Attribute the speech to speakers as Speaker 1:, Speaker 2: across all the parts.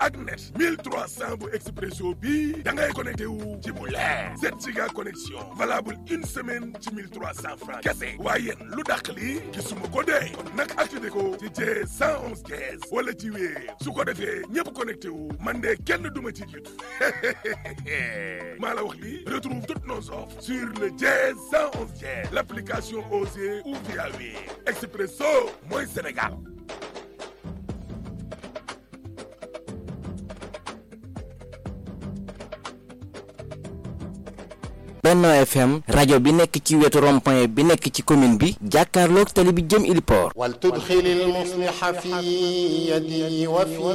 Speaker 1: ak net 1300 bu expresso bi da ngay connecté wu ci bu leer 7 giga connexion valable une semaine ci 1300 francs kese waaye yéen lu dàq li gisuma ko dee kon nag activé ko ci jee 111 15 wala ci wéer su ko defee ñëpp connecté wu man de kenn duma ci jiitu maa la wax li retrouve toutes nos offres sur le jee 111 15 l'application Osée ou via wéer expresso mooy Sénégal
Speaker 2: Benno FM rajo bi nekk ci wetu rond-point bi nekk ci commune bi jàkkaarloog tali bi jëm Iliport
Speaker 3: wal tudxili lmusliha fi yadi wa fi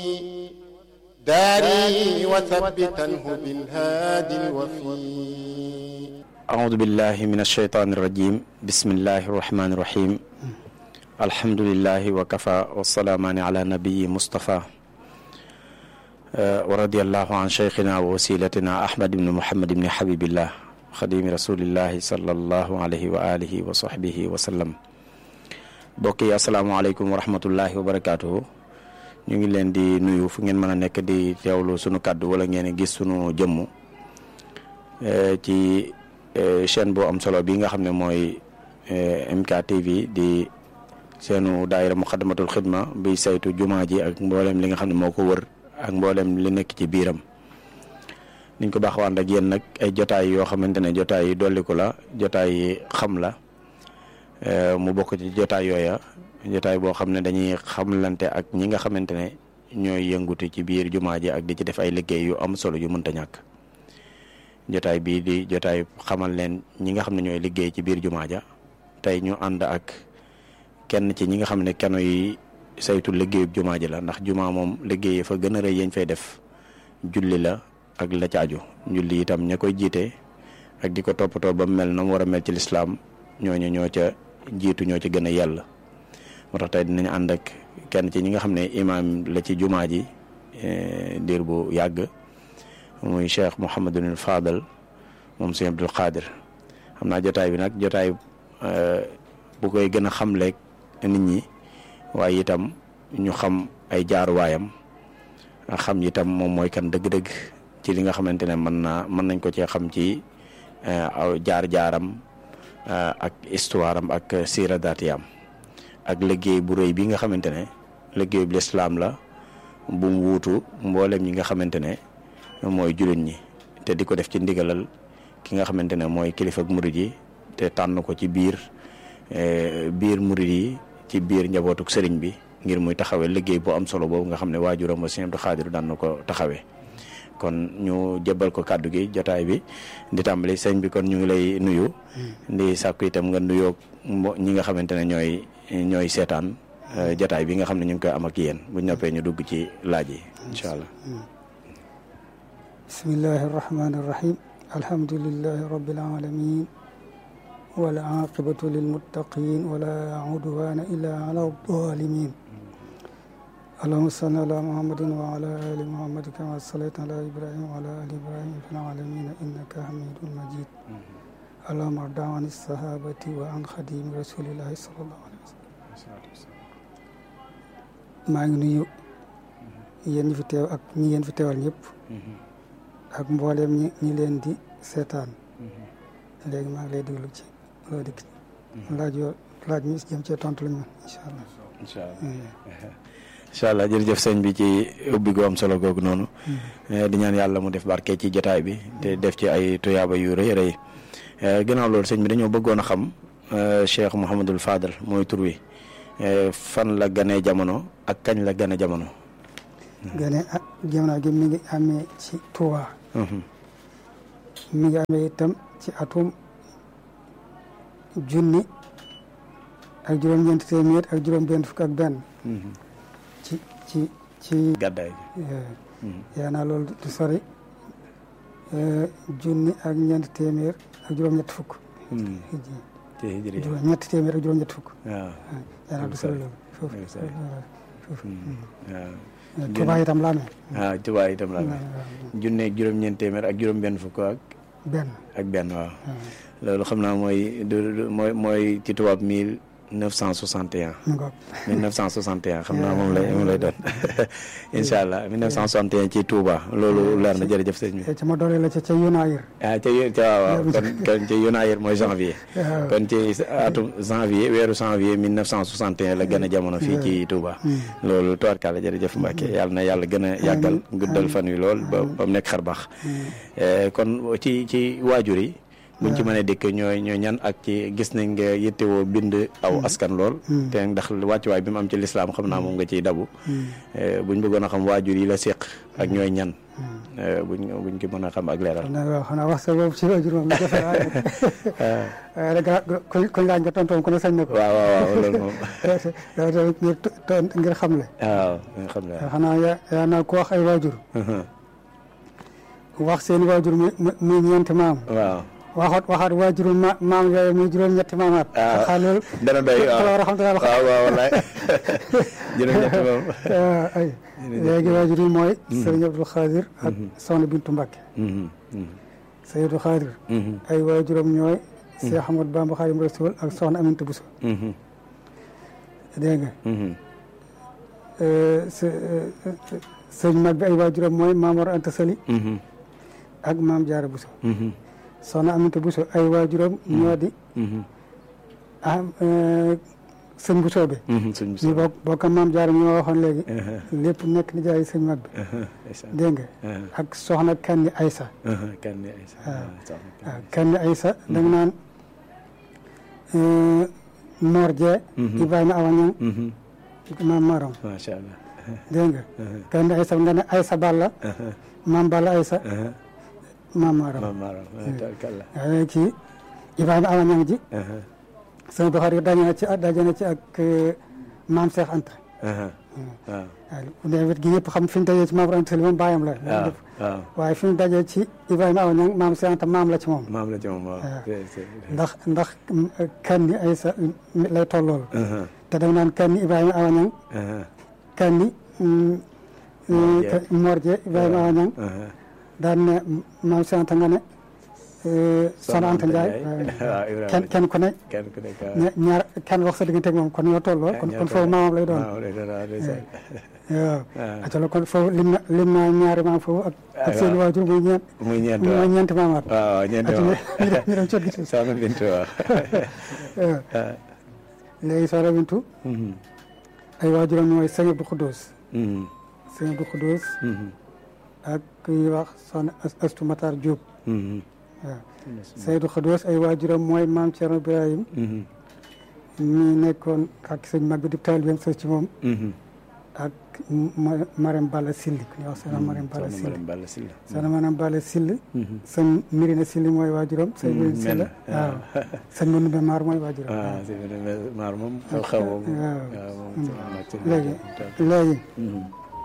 Speaker 3: daari wa thabbitanhu bilhaadi lwafi
Speaker 4: أعوذ بالله من الشيطان الرجيم بسم الله الرحمن الرحيم الحمد لله وكفى والسلامان على نبي مصطفى ورضي الله عن شيخنا ووسيلتنا أحمد بن محمد بن حبيب الله خديم رسول الله صلى الله عليه وآله وصحبه وسلم bokk yi asalaamaaleykum wa rahmatullahi wa barakaatuhu ñu ngi leen di nuyu fu ngeen mën a nekk di teewlu sunu kàddu wala ngeen gis sunu jëmm ci chaîne boo am solo bi nga xam ne mooy MKTV di seenu daayira muxaddamatul xidma biy saytu jumaa ji ak mboolem li nga xam ne moo ko wër ak mboolem li nekk ci biiram niñ ko baax waan ak yéen nag ay jotaay yoo xamante ne jotaay yi dolliku la jotaay yi xam la mu bokk ci jotaay yooya jotaay boo xam ne dañuy xamlante ak ñi nga xamante ne ñooy yëngutu ci biir jumaa ji ak di ci def ay liggéey yu am solo yu mënta ñàkk jotaay bii di jotaay xamal leen ñi nga xam ne ñooy liggéey ci biir jumaa ja tey ñu ànd ak kenn ci ñi nga xam ne keno yi saytu liggéeyub jumaa ji la ndax jumaa moom liggéey fa gën a rëy yañ fay def julli la ak la ca aju julli itam ña koy jiite ak di ko toppatoo ba mel na mu war a mel ci lislaam ñooñu ñoo ca jiitu ñoo ca gën a yell moo tax tey dinañ ànd ak kenn ci ñi nga xam ne imaam la ci jumaa ji diir bu yàgg muy cheikh Mouhamadul Fadal moom sëñ Abdul Qadir xam naa jotaay bi nag jotaay bu koy gën a xamleeg nit ñi waaye itam ñu xam ay jaaruwaayam xam itam moom mooy kan dëgg-dëgg ci li nga xamante ne mën naa mën nañ ko cee xam ci aw jaar-jaaram ak histoire am ak siira daatiyam ak liggéey bu rëy bi nga xamante ne liggéey bu lislaam la bu mu wuutu mboolem ñi nga xamante ne mooy jullit ñi te di ko def ci ndigalal ki nga xamante ne mooy kilifa ak murid yi te tànn ko ci biir biir murid yi ci biir njabootuk sëriñ bi ngir muy taxawee liggéey bu am solo boobu nga xam ne waajuram ba Sëriñ Abdou Khadre daan na ko taxawee kon ñu jébbal ko kàddu gi jotaay bi di tàmbali sëñ bi kon ñu ngi lay nuyu di sàkku itam nga nuyoo ñi nga xamante ne ñooy ñooy seetaan jotaay bi nga xam ne ñu ngi koy am ak yéen bu ñoppee ñu dugg ci laaj yi incha allah
Speaker 5: bismillahi irrahmani irrahim alhamdulilahi rabbil alamin wal aqibatu lilmuttaqin wala udwana illa ala zalimin allahuma salli ala muhammadin wa ala ali muhammadin kama sallayta ala ibrahim wa ala ali ibrahim fil alamin innaka hamidun majid allahuma arda an sahabati wa an xadimi rasulillahi sallallahu alayhi wa sallam maa ngi nuyu yéen ñi fi teew ak ñi ngeen fi teewal ñëpp ak mbooleem ñi ñi leen di seetaan léegi maa ngi lay déglu ci loo dikk laaj yoo laaj mi jëm cee tontu lañu man incha allah
Speaker 4: incha allah incha allah jërëjëf sëñ bi ci ubbi gu am solo googu noonu di ñaan yàlla mu def barke ci jotaay bi te def ci ay tuyaaba yu rëy rëy ginnaaw loolu sëñ bi dañoo bëggoon a xam Cheikh Mouhamadul Fadal mooy tur wi fan la ganee jamono ak kañ la gane jamono
Speaker 5: gane ah jamono gi mi ngi amee ci Touba mi ngi amee itam ci atum junni ak juróom-ñeenti téeméer ak juróom-benn fukk ak benn ci ci ci
Speaker 4: gàddaay
Speaker 5: yaa naa loolu du sori junni ak ñeenti téeméer ak juróom-ñett fukk
Speaker 4: ci hijri
Speaker 5: juróom-ñetti téeméer ak juróom-ñett fukk
Speaker 4: waaw
Speaker 5: yaa naa du sori loolu foofu foofu
Speaker 4: waaw
Speaker 5: Touba itam la amee
Speaker 4: waaw Touba itam la amee junne ak juróom-ñeent téeméer ak juróom-benn fukk ak
Speaker 5: benn
Speaker 4: ak benn waaw loolu xam naa mooy du mooy mooy ci tubaab mille 1961
Speaker 5: mu ngoog
Speaker 4: 1961 xam naa moom lay moom lay doon incha allah 1961 ci Touba loolu leer na jërëjëf sëñ bi.
Speaker 5: ci ma doole la ca ca Yunaayir
Speaker 4: ah ca yu ca waaw waaw kon kon ci Yunaayir mooy janvier.
Speaker 5: waaw.
Speaker 4: kon ci atum janvier weeru janvier 1961 la gën a jamono fii ci Touba. loolu tubaarkàlla jërëjëf Mbacke yàlla na yàlla gën a yàggal guddal fan wi lool ba ba mu nekk xar baax. Eh, kon ci ci waajur yi. buñ ci mënee dikk ñooy ñooy ñan ak ci gis nañ nga yittewoo bind aw askan lool. te ndax wàccuwaay bi mu am ci lislaam xam naa moom nga ciy dabu. Eh, buñ bëggoon a xam waajur yi la séq ak ñooy ñan. Eh, buñ buñ ki mën a xam ak leeral.
Speaker 5: xam naa waaw xanaa wax sa boobu ci waajur moom lu jafe waaye waaye nag kuñ kuñ laaj nga tontoom ku ne sañ na ko
Speaker 4: waaw waaw waaw loolu moom.
Speaker 5: yow tamit ngir to- ngir xamle
Speaker 4: waaw nga xam ne
Speaker 5: xanaa yaa yaa naa ku wax ay waajur wax seen waajur muy muy ñeenti maam
Speaker 4: waaw.
Speaker 5: waxaat waxaat waajuru ma maam yooyu muy juróom-ñetti maamaat
Speaker 4: Ah.
Speaker 5: xaa loolu
Speaker 4: dana doy waaw
Speaker 5: war a xam dana la xam
Speaker 4: waaw waaw wallaay juróom-ñett moom.
Speaker 5: ay léegi waajur yi mooy sëriñ Abdul Xaadir ak soxna Bintu Mbàkke
Speaker 4: Mhm, mhm,
Speaker 5: sëriñ Abdul Xaadir
Speaker 4: mhm,
Speaker 5: ay waajuram ñooy Cheikh Ahmad Bamba Xaadimu Rasuul ak soxna Aminta Buso
Speaker 4: mhm,
Speaker 5: dégg nga
Speaker 4: mhm,
Speaker 5: sëñ mag bi ay waajuram mooy Maam Mor Anta Sali
Speaker 4: mhm,
Speaker 5: ak Maam Jaara Buso
Speaker 4: mhm,
Speaker 5: soxna Aminta Buso ay waajuram ñoo di
Speaker 4: mhm,
Speaker 5: ah sëñ Buso bi
Speaker 4: mhm, suñ
Speaker 5: ñu bokk bokk ak Maam Jaara ñoo waxoon léegi
Speaker 4: aha,
Speaker 5: lépp nekk ni jaay sëñ mag bi
Speaker 4: aha, ndeysaan.
Speaker 5: dégg nga
Speaker 4: aha,
Speaker 5: ak soxna Kanni Aysa
Speaker 4: aha, kan ne ay sa-
Speaker 5: waaw.
Speaker 4: soxna kan.
Speaker 5: waaw Kanni Aysa da nga naan Mor Jee
Speaker 4: Mhm.
Speaker 5: Ibrahima Awa Ñang
Speaker 4: Mhm,
Speaker 5: maam Maram
Speaker 4: macha allah.
Speaker 5: dégg nga
Speaker 4: aha,
Speaker 5: Kanni Aysa nga ne Aysa Balla
Speaker 4: aha,
Speaker 5: maam Balla Aysa
Speaker 4: aha,
Speaker 5: maam Maram
Speaker 4: maam Maram, ah, tabarkalla.
Speaker 5: waaye kii Ibrahima Awa Ñang ji
Speaker 4: aha,
Speaker 5: sama Buxaari daje na ci daje na ci ak eh, maam Cheikh Anta
Speaker 4: aha, waaw,
Speaker 5: waaw bu dee wet gi ñëpp xam fi ñu dajee ci maam Anta Sali moom bàyyam la
Speaker 4: waaw, waaw.
Speaker 5: waaye fi ñu dajee ci Ibrahima Awa Ñang maam Cheikh Anta maam la ci moom
Speaker 4: maam la ci moom waaw.
Speaker 5: Ah.
Speaker 4: c'est- c'est-
Speaker 5: ndax ndax Kanni Aysa mi lay tollool
Speaker 4: aha,
Speaker 5: te dama naan Kanni Ibrahima Awa Ñang
Speaker 4: aha,
Speaker 5: Kanni mm,
Speaker 4: Mor Jee.
Speaker 5: eh, Mor Jee Ibrahima Awa Ñang
Speaker 4: aha.
Speaker 5: daan ne maam Cheikh Anta nga ne eh, Soxna Anta Ndiaye
Speaker 4: waaw, Ibrahima.
Speaker 5: kenn kenn ku ne
Speaker 4: kenn ku nekk waaw.
Speaker 5: ña- ñaar kenn wax sa diggante ak moom kon ñoo tolloo kon kon foofu maamam lay doon
Speaker 4: waaw lay doon waaw ndeysaan.
Speaker 5: waaw
Speaker 4: Ah.
Speaker 5: atala kon foofu lim na lim naa ñaari maam foofu ak ak seen
Speaker 4: waaw.
Speaker 5: waajur muy ñeent
Speaker 4: muy ñeent
Speaker 5: muy
Speaker 4: waaw.
Speaker 5: ñeenti maamaat
Speaker 4: waaw waaw ñeent
Speaker 5: ati
Speaker 4: waaw.
Speaker 5: ñu dem ñu dem cot gi ci
Speaker 4: soxna Bintu waaw.
Speaker 5: waaw léegi soxna Bintu
Speaker 4: Mhm,
Speaker 5: ay waajuram ñooy sëñ Abdou Khoudous
Speaker 4: mhm,
Speaker 5: sëñ Abdou Khoudous
Speaker 4: mhm,
Speaker 5: ak ku ñuy wax soxna As- Astu Matar Diop
Speaker 4: mhm,
Speaker 5: waaw sëñ Abdou Khoudous ay waajuram mooy maam Thierno Ibrahim
Speaker 4: mhm,
Speaker 5: mi nekkoon ak sëñ mag bi di taalibeem sës ci moom
Speaker 4: mhm.
Speaker 5: ak Ma- Marème Balla Silli ku ñuy wax soxna Marème Balla
Speaker 4: soxna
Speaker 5: Silli
Speaker 4: Marème Balla Sylla.
Speaker 5: soxna Marème Balla Silli
Speaker 4: Mhm.
Speaker 5: sëñ Mirina Silli mooy waajuram sëñ
Speaker 4: Mm,
Speaker 5: Mirina Silli
Speaker 4: mel na,
Speaker 5: waaw sëñ Manoumbe Maar mooy waajuram
Speaker 4: ah
Speaker 5: waaw.
Speaker 4: c'est vrai maar moom xew xew moom.
Speaker 5: waaw.
Speaker 4: waaw moom sama mag ci
Speaker 5: léegi
Speaker 4: nekk.
Speaker 5: léegi
Speaker 4: Mhm.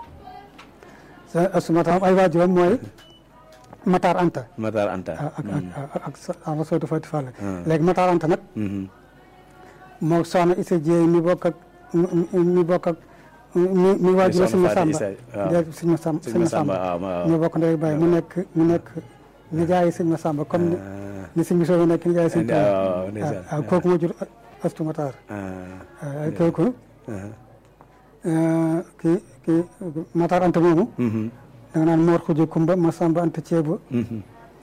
Speaker 5: sa Astu Matar ay waajuram mooy Matar Anta
Speaker 4: Matar Anta.
Speaker 5: ak ak ak ak sa ama sootu Fati Fall
Speaker 4: Ah.
Speaker 5: léegi Matar Anta nag
Speaker 4: Mhm.
Speaker 5: moo soxna Issa Dieye mi bokk ak mi mi bokk ak mi mi waajur sëñ
Speaker 4: soxna
Speaker 5: Masamba
Speaker 4: Fatou Issa, waaw.
Speaker 5: déet sëñ Masamba
Speaker 4: Sëñ
Speaker 5: sëñ
Speaker 4: Masamba
Speaker 5: Masamba
Speaker 4: waaw waaw.
Speaker 5: ñoo bokk ndey baay mu nekk mu nekk nijaayi sëñ Masamba comme ni
Speaker 4: Ah,
Speaker 5: ni sëñ Bousso nekk nijaayi sëñ
Speaker 4: Indi-
Speaker 5: Tuubaa
Speaker 4: waaw, waaw, ndeysaan.
Speaker 5: waaw kooku moo jur Astu Matar
Speaker 4: ah,
Speaker 5: waaw kooku
Speaker 4: ah.
Speaker 5: kii kii Matar Anta moomu
Speaker 4: Mhm.
Speaker 5: da nga naan Mor Xuja Kumba Masamba Anta Ceeba
Speaker 4: Mhm.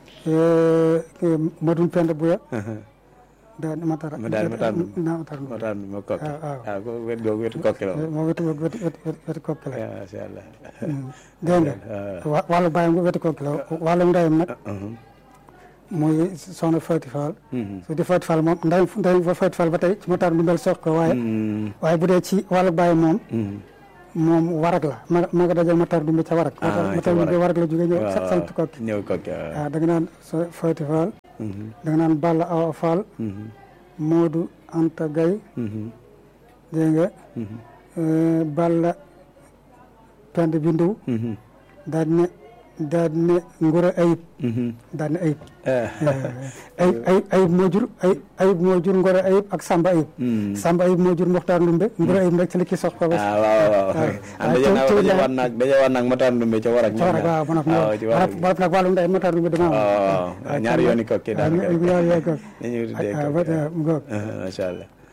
Speaker 5: Modou Penda Buya
Speaker 4: Aha.
Speaker 5: daal Matar
Speaker 4: Ma daal Matar Ndoum.
Speaker 5: naa Matar Ndoum
Speaker 4: Matar mi ma kokki.
Speaker 5: waaw, waaw.
Speaker 4: ah ko wet googu wetu kokki la.
Speaker 5: moo wetu wetu wetu wetu wetu kokki la
Speaker 4: ah macha allah.
Speaker 5: dégg nga
Speaker 4: waaw.
Speaker 5: wa- wàllu bàyyam nga wetu kokki la wàllu ndeyam nag
Speaker 4: Mhm.
Speaker 5: mooy soxna Fati Fall
Speaker 4: Mhm.
Speaker 5: su di Fati Fall moom ndeyam ndeyam fa Fati Fall ba tey ci Matar Ndoum sox ko waaye
Speaker 4: Mhm.
Speaker 5: waaye bu dee ci wàllu bàyyam moom
Speaker 4: Mhm.
Speaker 5: moom warag la ma ma nga dajal Matar Ndoum ca warag
Speaker 4: Ah, ca
Speaker 5: Matar Ndoum
Speaker 4: Warag.
Speaker 5: warag la jóge ñëw
Speaker 4: waaw
Speaker 5: sant kokki
Speaker 4: ñëw kokki waaw.
Speaker 5: waaw da nga naan so Fati Fall
Speaker 4: Mhm.
Speaker 5: da nga naan Balla Awa Fall
Speaker 4: Mhm.
Speaker 5: Modou Anta Gaye
Speaker 4: Mhm.
Speaker 5: dégg nga
Speaker 4: Mhm.
Speaker 5: euh, Balla Pend Bindu
Speaker 4: Mhm.
Speaker 5: daal di ne daal di ne Ngura Ayib
Speaker 4: Mhm.
Speaker 5: daal di ne Ayib
Speaker 4: ah.
Speaker 5: ayib ayib ayib moo jur ayib ayib moo jur Ngora ayib ak Samba ayib.
Speaker 4: Mhm.
Speaker 5: Samba ayib moo jur Mokhtar Ndumbe. Ngora ayib nag ci la kii sox ko ba.
Speaker 4: ah waaw waaw waaw.
Speaker 5: waaw.
Speaker 4: ah daje naa
Speaker 5: teew-
Speaker 4: daje
Speaker 5: teew-
Speaker 4: waan naag daje waan naag Matar Ndumbe ca Warak.
Speaker 5: ca war a waaw man
Speaker 4: waaw ci Warak.
Speaker 5: ak nag wàllum ndey Mokhtar Ndumbe dama am.
Speaker 4: waaw waaw ñaari yooni kokki daanaka.
Speaker 5: waaw ñaari yooni kokki.
Speaker 4: ni ñu tuddee
Speaker 5: ah
Speaker 4: kokki.
Speaker 5: ba mu ngoog.
Speaker 4: ah macha allah.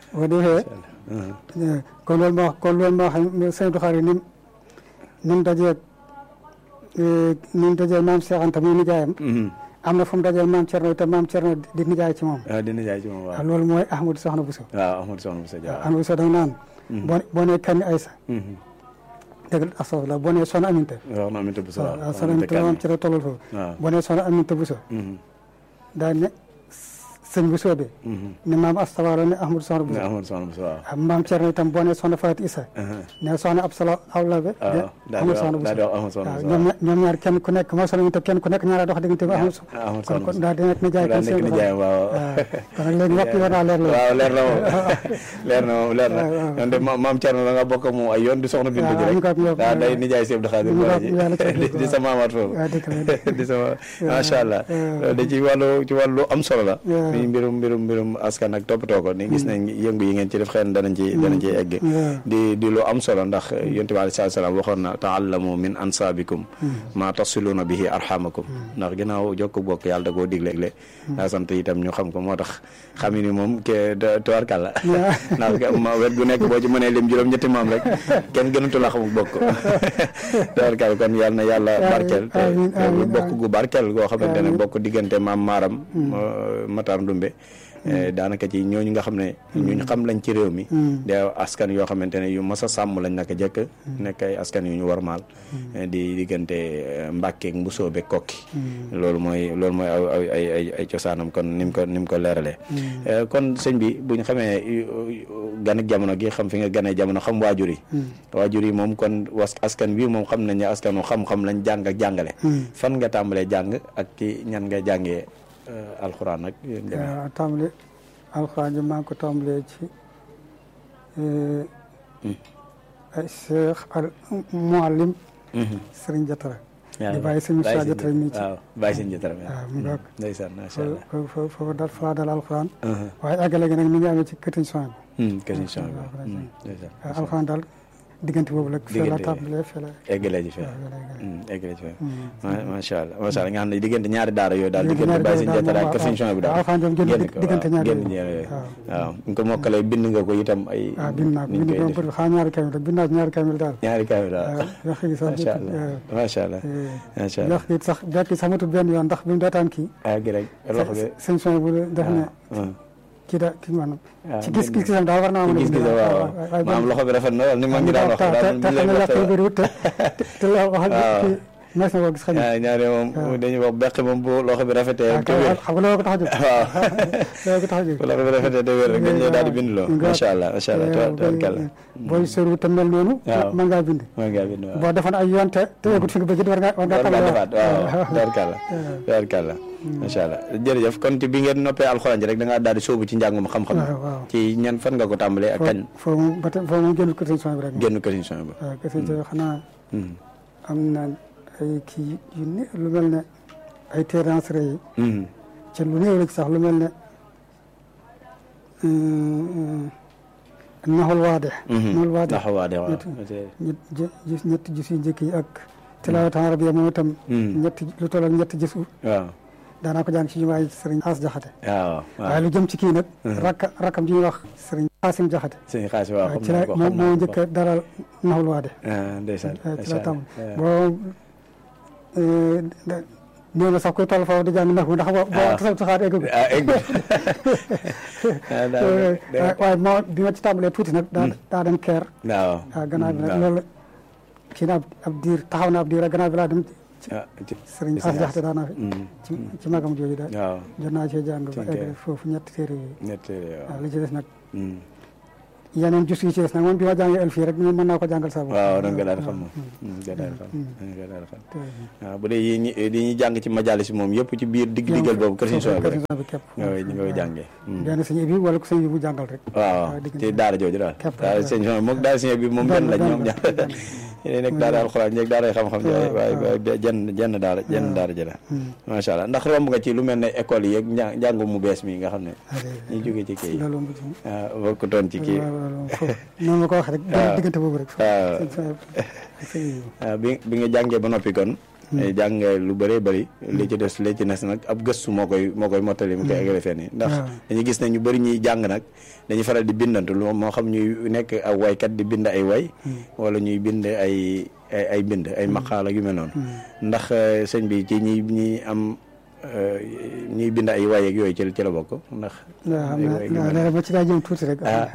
Speaker 5: boo defee kon loolu ma wax kon loolu ma wax sëñ Abdou Khadre ni ni mu dajeeg ni mu dajeeg maam Cheikh Anta muy nijaayam am na fu mu dajeeg maam Thierno te maam Thierno di nijaay ci moom
Speaker 4: waaw dina jaay ci moom waaw
Speaker 5: loolu mooy Ahmadou Soxna Bousso
Speaker 4: waaw Ahmadou Soxna Bousso Dia
Speaker 5: Ahmadou Bousso da nga naan boo boo nee Kani Aysa dëgg la astafurlah boo nee Soxna Aminta
Speaker 4: waaw na Aminta Bousso
Speaker 5: waaw Soxna Aminta maam Thierno tollul foofu
Speaker 4: waaw
Speaker 5: boo nee Soxna Aminta Bousso daa ne sëñ Bousso bi ne maam Astawaalo ne Ahmadou Soxna Bousso
Speaker 4: Ahmadou Soxna Bousso waaw
Speaker 5: ah maam Thierno itam boo nee Soxna Fatou Issa ne Soxna Absala Awlabe
Speaker 4: waaw daal di
Speaker 5: Ahmadou
Speaker 4: wax
Speaker 5: Soxna
Speaker 4: daal di
Speaker 5: Bousso
Speaker 4: wax Ahmadou Soxna
Speaker 5: waaw
Speaker 4: Bousso
Speaker 5: ñoom ñaar ñoom ñaar kenn ku nekk moo Soxna Aminta kenn ku nekk ñaara dox diggante bi Ahmadou
Speaker 4: Ahmadou
Speaker 5: kon
Speaker 4: Soxna
Speaker 5: kon
Speaker 4: Bousso
Speaker 5: daal di nekk nijaay
Speaker 4: daal
Speaker 5: kon
Speaker 4: nekk
Speaker 5: sëñ
Speaker 4: nijaay waaw
Speaker 5: kon nag léegi waxtu war naa leer la
Speaker 4: waaw leer na moom leer na moom leer na yoon de ma- maam Thierno da nga bokk ak moom ay yoon di soxna Bintu ji
Speaker 5: waaw
Speaker 4: rek
Speaker 5: ñu ko am yokk-
Speaker 4: waaw day nijaay Sëñ Abdou Khadre
Speaker 5: ñu ko am
Speaker 4: Bara ji
Speaker 5: yàlla ca
Speaker 4: di- di sa maamaat foofu
Speaker 5: waaw dëgg la dëgg
Speaker 4: di sama macha allah loolu da ci wàllu ci wàllu am solo la
Speaker 5: waaw.
Speaker 4: mi mbirum mbirum mbirum askan ak toppatoo ko ni gis nañ yëngu yi ngeen ci def xëy na danañ ci danañ ci egg
Speaker 5: waaw.
Speaker 4: di di lu am solo ndax yonent bi alayhi salaam waxoon na taallamu min ansaabikum ma tasiluuna bihi arhamakum ndax ginnaaw jokk bokk yàlla da koo digle digle daa sant itam ñu xam ko moo tax xam ni moom ke tuwarkàlla ndax ma wet gu nekk boo ci mënee lim juróom ñetti maam rek kenn gënatu la xamuk bokk tuwarkàlla kon yàlla na yàlla barkeel te
Speaker 5: amiin,
Speaker 4: te
Speaker 5: amiin,
Speaker 4: bokk gu barkeel goo xamante ne
Speaker 5: amiin.
Speaker 4: bokk diggante maam maaram Matar Ndumbe Eh, daanaka ci ñooñu nga xam ne ñuñ xam lañ ci réew mi de askan yoo xamante ne yu mas a sàmm lañ naka jëkk nekk ay askan yu ñu warmaal eh, di diggante eh, Mbàkke ak Mbusoo be kokki loolu mooy loolu mooy aw aw ay ay ay cosaanam kon ni mu ko ni mu ko leeralee Eh, kon sëñ bi buñ xamee gan ak jamono gi xam fi nga ganee jamono xam waajur yi waajur yi moom kon was askan wi moom xam nañ ne askanu xam-xam lañ jàng ak jàngale fan nga tàmbalee jàng ak ci ñan nga jàngee eh, alxuraan ak yéen demee
Speaker 5: waaw tàmbali alxuraan ji maa ngi ko tàmbalee ci ay cheikh al muallim sëriñ Jatara di bàyyi sëñ Moussa Jatara mi ci
Speaker 4: waaw bàyyi sëñ Jatara mi
Speaker 5: waaw mu ngoog
Speaker 4: ndeysaan macha allah
Speaker 5: foofu foofu foofu dal fa dal alxuraan waaye àggale gi nag mi ngi amee ci këtiñ soin
Speaker 4: question bi
Speaker 5: waaw,
Speaker 4: Hmm, ndeysaan
Speaker 5: bi alxuraan daal diggante boobu la fee la
Speaker 4: Diggante-
Speaker 5: tàmbalee fee la
Speaker 4: eggale ji fee
Speaker 5: waaw fee la eggale.
Speaker 4: eggale ji fee ma- macha allah macha allah nga xam ne diggante ñaari daara yooyu daal
Speaker 5: Diggante
Speaker 4: diggante bàyyi sëñ
Speaker 5: ñaari
Speaker 4: Jatara
Speaker 5: daara
Speaker 4: ak kër sëñ Chouaïb bi daal
Speaker 5: waaw, alxuraan moom génn
Speaker 4: génn ko,
Speaker 5: diggante
Speaker 4: waaw,
Speaker 5: ñaari
Speaker 4: génn
Speaker 5: yooyu.
Speaker 4: ñaari yooyu
Speaker 5: waaw.
Speaker 4: waaw ñu ko mokkalee bind nga ko itam ay
Speaker 5: waaw bind naa ko
Speaker 4: ni ñu
Speaker 5: bind
Speaker 4: koy
Speaker 5: ko
Speaker 4: def
Speaker 5: pour xaa ñaari kamil rek bind naa ci ñaari kamil daal
Speaker 4: ñaari kaamil daal
Speaker 5: waaw wax gi sax
Speaker 4: macha allah macha allah macha allah
Speaker 5: wax gi sax bekk sax matul benn yoon ndax bi mu daataan kii
Speaker 4: ah gi rek loxo bi
Speaker 5: sëñ soin bu def ne
Speaker 4: ah
Speaker 5: kii da kii maanaam
Speaker 4: waaw
Speaker 5: ci gis gis-gisam daal war naa mën a
Speaker 4: gis gis
Speaker 5: bind
Speaker 4: waaw
Speaker 5: waaye
Speaker 4: maam loxo bi rafet na lool ni ma ngi daan wax
Speaker 5: te
Speaker 4: daal
Speaker 5: te xam ne yàq yu bëriwut te te la wax
Speaker 4: waaw.
Speaker 5: kii mes na koo gis xëy na
Speaker 4: ñaari ñaari moom dañuy wax beq moom bu loxo bi rafetee
Speaker 5: waaw
Speaker 4: te
Speaker 5: kay
Speaker 4: wér
Speaker 5: xam nga loolu ko tax a jóg
Speaker 4: waaw
Speaker 5: loolu ko tax a jóg
Speaker 4: bu loxo bi rafetee te wér rek dañ ñëw daal di bind loo macha allah macha allah tabarkalla
Speaker 5: booy sóoru te mel noonu
Speaker 4: waaw.
Speaker 5: mën ngaa bind
Speaker 4: moo ngaa bind waaw
Speaker 5: boo defoon ay yoon te te yëgut fi nga bëgg war ngaa war ngaa
Speaker 4: war
Speaker 5: xam
Speaker 4: ngaa
Speaker 5: ne
Speaker 4: defaat waaw tabarkalla tabarkalla macha allah jërëjëf kon ci bi ngeen noppee alxuraan ji rek da ngaa daal di sóobu ci njàngum xam-xam
Speaker 5: waaw waaw
Speaker 4: ci ñan fan nga ko tàmbalee ak kañ
Speaker 5: foofu moom ba tey foofu moom génnul ko sëñ soin bi rek
Speaker 4: génn ko émission bi
Speaker 5: waaw kese jo xanaa am na ay kii yu ne lu mel ne ay terransre yi ci lu néew rek sax lu mel ne naxul waade naxul waade
Speaker 4: ndax waa de waaw
Speaker 5: ñett ñett gis ñetti gis yu njëkk yi ak tilaawatan arabiya moom itam ñetti lu toll ak ñetti gis
Speaker 4: waaw
Speaker 5: daanaa ko jàng ci jumaa yi sëriñ As Jaxate
Speaker 4: waaw
Speaker 5: waaye
Speaker 4: waaw
Speaker 5: lu jëm ci kii nag rakka rakkam ji ñuy wax sëriñ Xaasim Jaxate
Speaker 4: sëñ xaasi waaw
Speaker 5: waaw
Speaker 4: xam
Speaker 5: ci
Speaker 4: naa
Speaker 5: la
Speaker 4: ko
Speaker 5: moom
Speaker 4: xam naa
Speaker 5: moo
Speaker 4: ko.
Speaker 5: njëkk a dalal naxul waade
Speaker 4: ah ndeysaan
Speaker 5: ci la tam
Speaker 4: waaw.
Speaker 5: boo néew na sax koy toll foofu di jàng nax ndax boo boo tasal saxaar egg
Speaker 4: ah egg ah daal
Speaker 5: waaye moo bi ma ci tàmbalee tuuti nag daa daa dem keer
Speaker 4: waaw
Speaker 5: waaw gannaaw bi nag
Speaker 4: waaw.
Speaker 5: loolu kii na ab ab diir taxaw na ab diir rek gannaaw bi laa dem ci
Speaker 4: ah ci
Speaker 5: sëriñ As Jaxate daanaa fi
Speaker 4: Mm.
Speaker 5: ci ci magam jooju daal
Speaker 4: waaw
Speaker 5: jot naa cee jàng ba
Speaker 4: Ci
Speaker 5: egg
Speaker 4: keer.
Speaker 5: foofu ñetti téere yooyu
Speaker 4: ñett waaw
Speaker 5: waaw li ci des nag
Speaker 4: Mm.
Speaker 5: yeneen jus yi ci des nag moom bi ma jàngee el fii rek mën naa ko jàngal sa bopp
Speaker 4: waaw da nga daal di xam moom da nga daal di xam da nga daal di xam waaw bu dee yi ñi yi ñuy jàng ci majalis moom yëpp ci biir digg diggal boobu kër Sëñ Suwaybu rek
Speaker 5: bi képp
Speaker 4: nga koy nga koy jàngee
Speaker 5: benn sëñ bi wala ko sëñ bi bu jàngal rek
Speaker 4: waaw
Speaker 5: waaw diggante
Speaker 4: ci daara jooju daal
Speaker 5: képp
Speaker 4: daara Sëñ Suwaybu moom daara Sëñ bi moom benn lañ ñoom ñaar
Speaker 5: benn.
Speaker 4: yéen nekk daara alxuraan ñeeg daara xam-xam ji
Speaker 5: waaw,
Speaker 4: waaye
Speaker 5: waaw.
Speaker 4: waaye jenn jenn daara jenn daara ji la macha allah ndax romb nga ci lu mel ne école yi ak njàng njàngu mu bees mi nga xam ne ñu jógee ci kii yi
Speaker 5: loolu mu ci
Speaker 4: ah bokkutoon ci kii
Speaker 5: waaw waaw waaw foofu noonu la ko waxee rek
Speaker 4: waaw.
Speaker 5: diggante boobu rek
Speaker 4: waaw
Speaker 5: sëñ Suwaybu ak sëñ bi
Speaker 4: ah bi bi nga jàngee ba noppi kon jàng nga lu bëree bëri li ci des li ci des nag ab gëstu moo koy moo koy mottali mu koy eggale fenn yi ndax
Speaker 5: waaw.
Speaker 4: dañuy gis ne ñu bëri ñuy jàng nag dañuy faral di bindantu lu moo xam ñuy nekk ak waykat di bind ay way wala ñuy bind ay ay ay bind ay maqaala yu mel noonu ndax eh, sëñ bi ci ñi ñi am eh, ñuy bind ay way ak yooyu ci ci la bokk ndax
Speaker 5: waaw xam
Speaker 4: ay
Speaker 5: naa
Speaker 4: way yu mel
Speaker 5: waaw
Speaker 4: noonu.
Speaker 5: léegi ma ci daa jëm tuuti rek.
Speaker 4: ah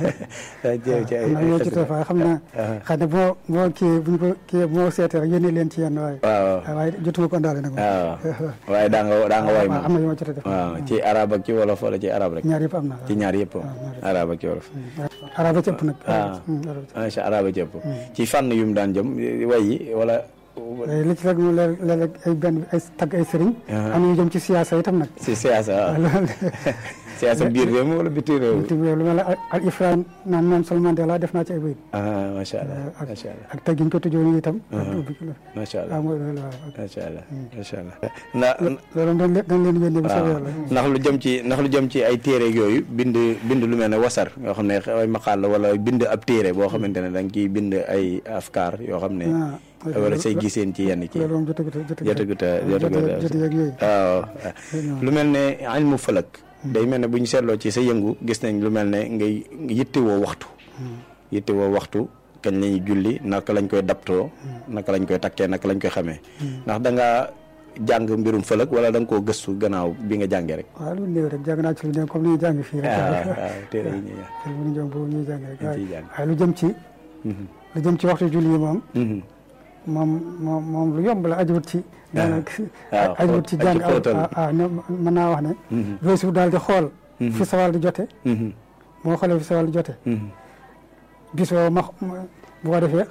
Speaker 4: ci ci ay
Speaker 5: xam naa ñoo ci
Speaker 4: xasida.
Speaker 5: toog xam naa xëy na boo boo kii bu ñu ko kii bu ma seetee rek yónnee leen ci yenn waaye.
Speaker 4: waaw
Speaker 5: waaw waaye jotuma ko ndaale nag.
Speaker 4: waaw waaye daa nga daa nga way
Speaker 5: waaw am
Speaker 4: moom
Speaker 5: na yu ma jot a def.
Speaker 4: waaw ci arab ak ci wolof wala ci arab rek
Speaker 5: ñaar yëpp am na.
Speaker 4: ci ñaar yëpp arab ak ci wolof
Speaker 5: araba ci ëpp nag.
Speaker 4: ah
Speaker 5: Hmm, araba ci
Speaker 4: macha arab ak ci ëpp ci fànn yu mu daan jëm way yi wala
Speaker 5: ëpp. li ci rek moom léeg- léeg-léeg ay benn ay tagg ay sëriñ.
Speaker 4: Ah.
Speaker 5: am na ñu jëm ci siyaasa itam nag.
Speaker 4: si siyaasa waaw
Speaker 5: loolu
Speaker 4: siyaasa biir réew mi wala biti réew mi
Speaker 5: itam lu mel ne al ifraan naan Nelson Mandela def naa ci ay bayit.
Speaker 4: ah macha allah
Speaker 5: ak
Speaker 4: macha allah
Speaker 5: ak tagg yi ñu ko tëjoon itam.
Speaker 4: macha
Speaker 5: waaw
Speaker 4: allah
Speaker 5: mooy loolu waaw.
Speaker 4: macha allah macha allah ndax
Speaker 5: loolu dañ leen dañ leen yónnee bu soobee
Speaker 4: waaw
Speaker 5: yàlla.
Speaker 4: ndax lu jëm ci ndax lu jëm ci ay téere yooyu bind bind lu mel ne wasar yoo xam ne ay maqaal la wala bind ab téere boo xamante ne da nga ciy bind ay afkaar yoo xam ne
Speaker 5: ah
Speaker 4: wala say giseen ci yenn ci
Speaker 5: loolu moom jotagut a jotagut a
Speaker 4: jotagut a jotagut a
Speaker 5: jot yeeg yooyu.
Speaker 4: waaw lu mel ne ilmu falak day mel ne bu ñu seetloo ci sa yëngu gis nañ lu mel ne ngay yittewoo waxtu yittewoo waxtu kañ lañuy julli naka lañ koy daptoo naka lañ koy takkee naka lañ koy xamee ndax da nga jàng mbirum falak wala da nga koo gëstu gannaaw bi nga jàngee rek
Speaker 5: waaw lu néew rek jàng naa ci lu néew comme ni ñuy jàng fii rek.
Speaker 4: waaw waaw téere yi ñuy
Speaker 5: xel bu ñu jëm boobu ñuy jàng rek
Speaker 4: Dañ ciy
Speaker 5: waaye
Speaker 4: jàng.
Speaker 5: waaye lu jëm ci lu jëm ci waxtu julli yi moom
Speaker 4: Mhm.
Speaker 5: moom moom moom lu yomb la ajuwut ci daanaka
Speaker 4: waaw,
Speaker 5: ajuwut ci
Speaker 4: xóot-
Speaker 5: jàng
Speaker 4: aju xóotal.
Speaker 5: ah ah ne- mën naa wax ne weesu daal di xool fi sawal di jote
Speaker 4: Mhm.
Speaker 5: moo xoolee fi sawal di jote
Speaker 4: Mhm.
Speaker 5: bis boobu ma ma- bu ko defee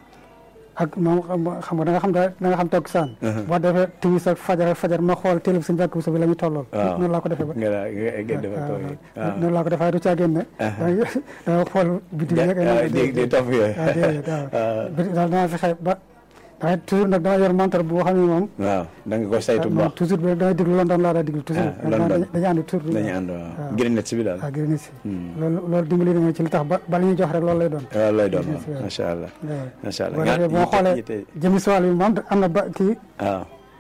Speaker 5: ak moom xam xam nga da nga xam da da nga xam toog saan boo defee timis ak fajar ak fajar ma xool télé bi suñu bàkk bi la muy tollool
Speaker 4: waaw
Speaker 5: noonu laa ko defee ba
Speaker 4: nga daa nga nga defal ko yi waaw
Speaker 5: noonu laa ko defee du caa génne danga danga xool biti bi rek
Speaker 4: waaw di di topp yooyu
Speaker 5: waaw déedéet waaw biti daal danaa fexe ba damay toujours nag dama yor montre boo xam ne moom
Speaker 4: waaw da nga ko saytu bu
Speaker 5: moom
Speaker 4: baax
Speaker 5: toujours bi rek damay déglu London laa daa déglu toujours
Speaker 4: Ah, London.
Speaker 5: dañuy ànd toujours
Speaker 4: dañuy ànd waaw Greenwich bi daal
Speaker 5: waaw gërëm si loolu loolu dimbali na ma ci li tax ba ba li ñuy jox rek loolu lay doon
Speaker 4: waaw lay doon waaw
Speaker 5: waaw.
Speaker 4: macha allah
Speaker 5: waaw
Speaker 4: macha allah
Speaker 5: boo
Speaker 4: nga
Speaker 5: defee boo
Speaker 4: yitte-
Speaker 5: xoolee
Speaker 4: yitte-
Speaker 5: jëmi soal bi moom am na ba kii
Speaker 4: waaw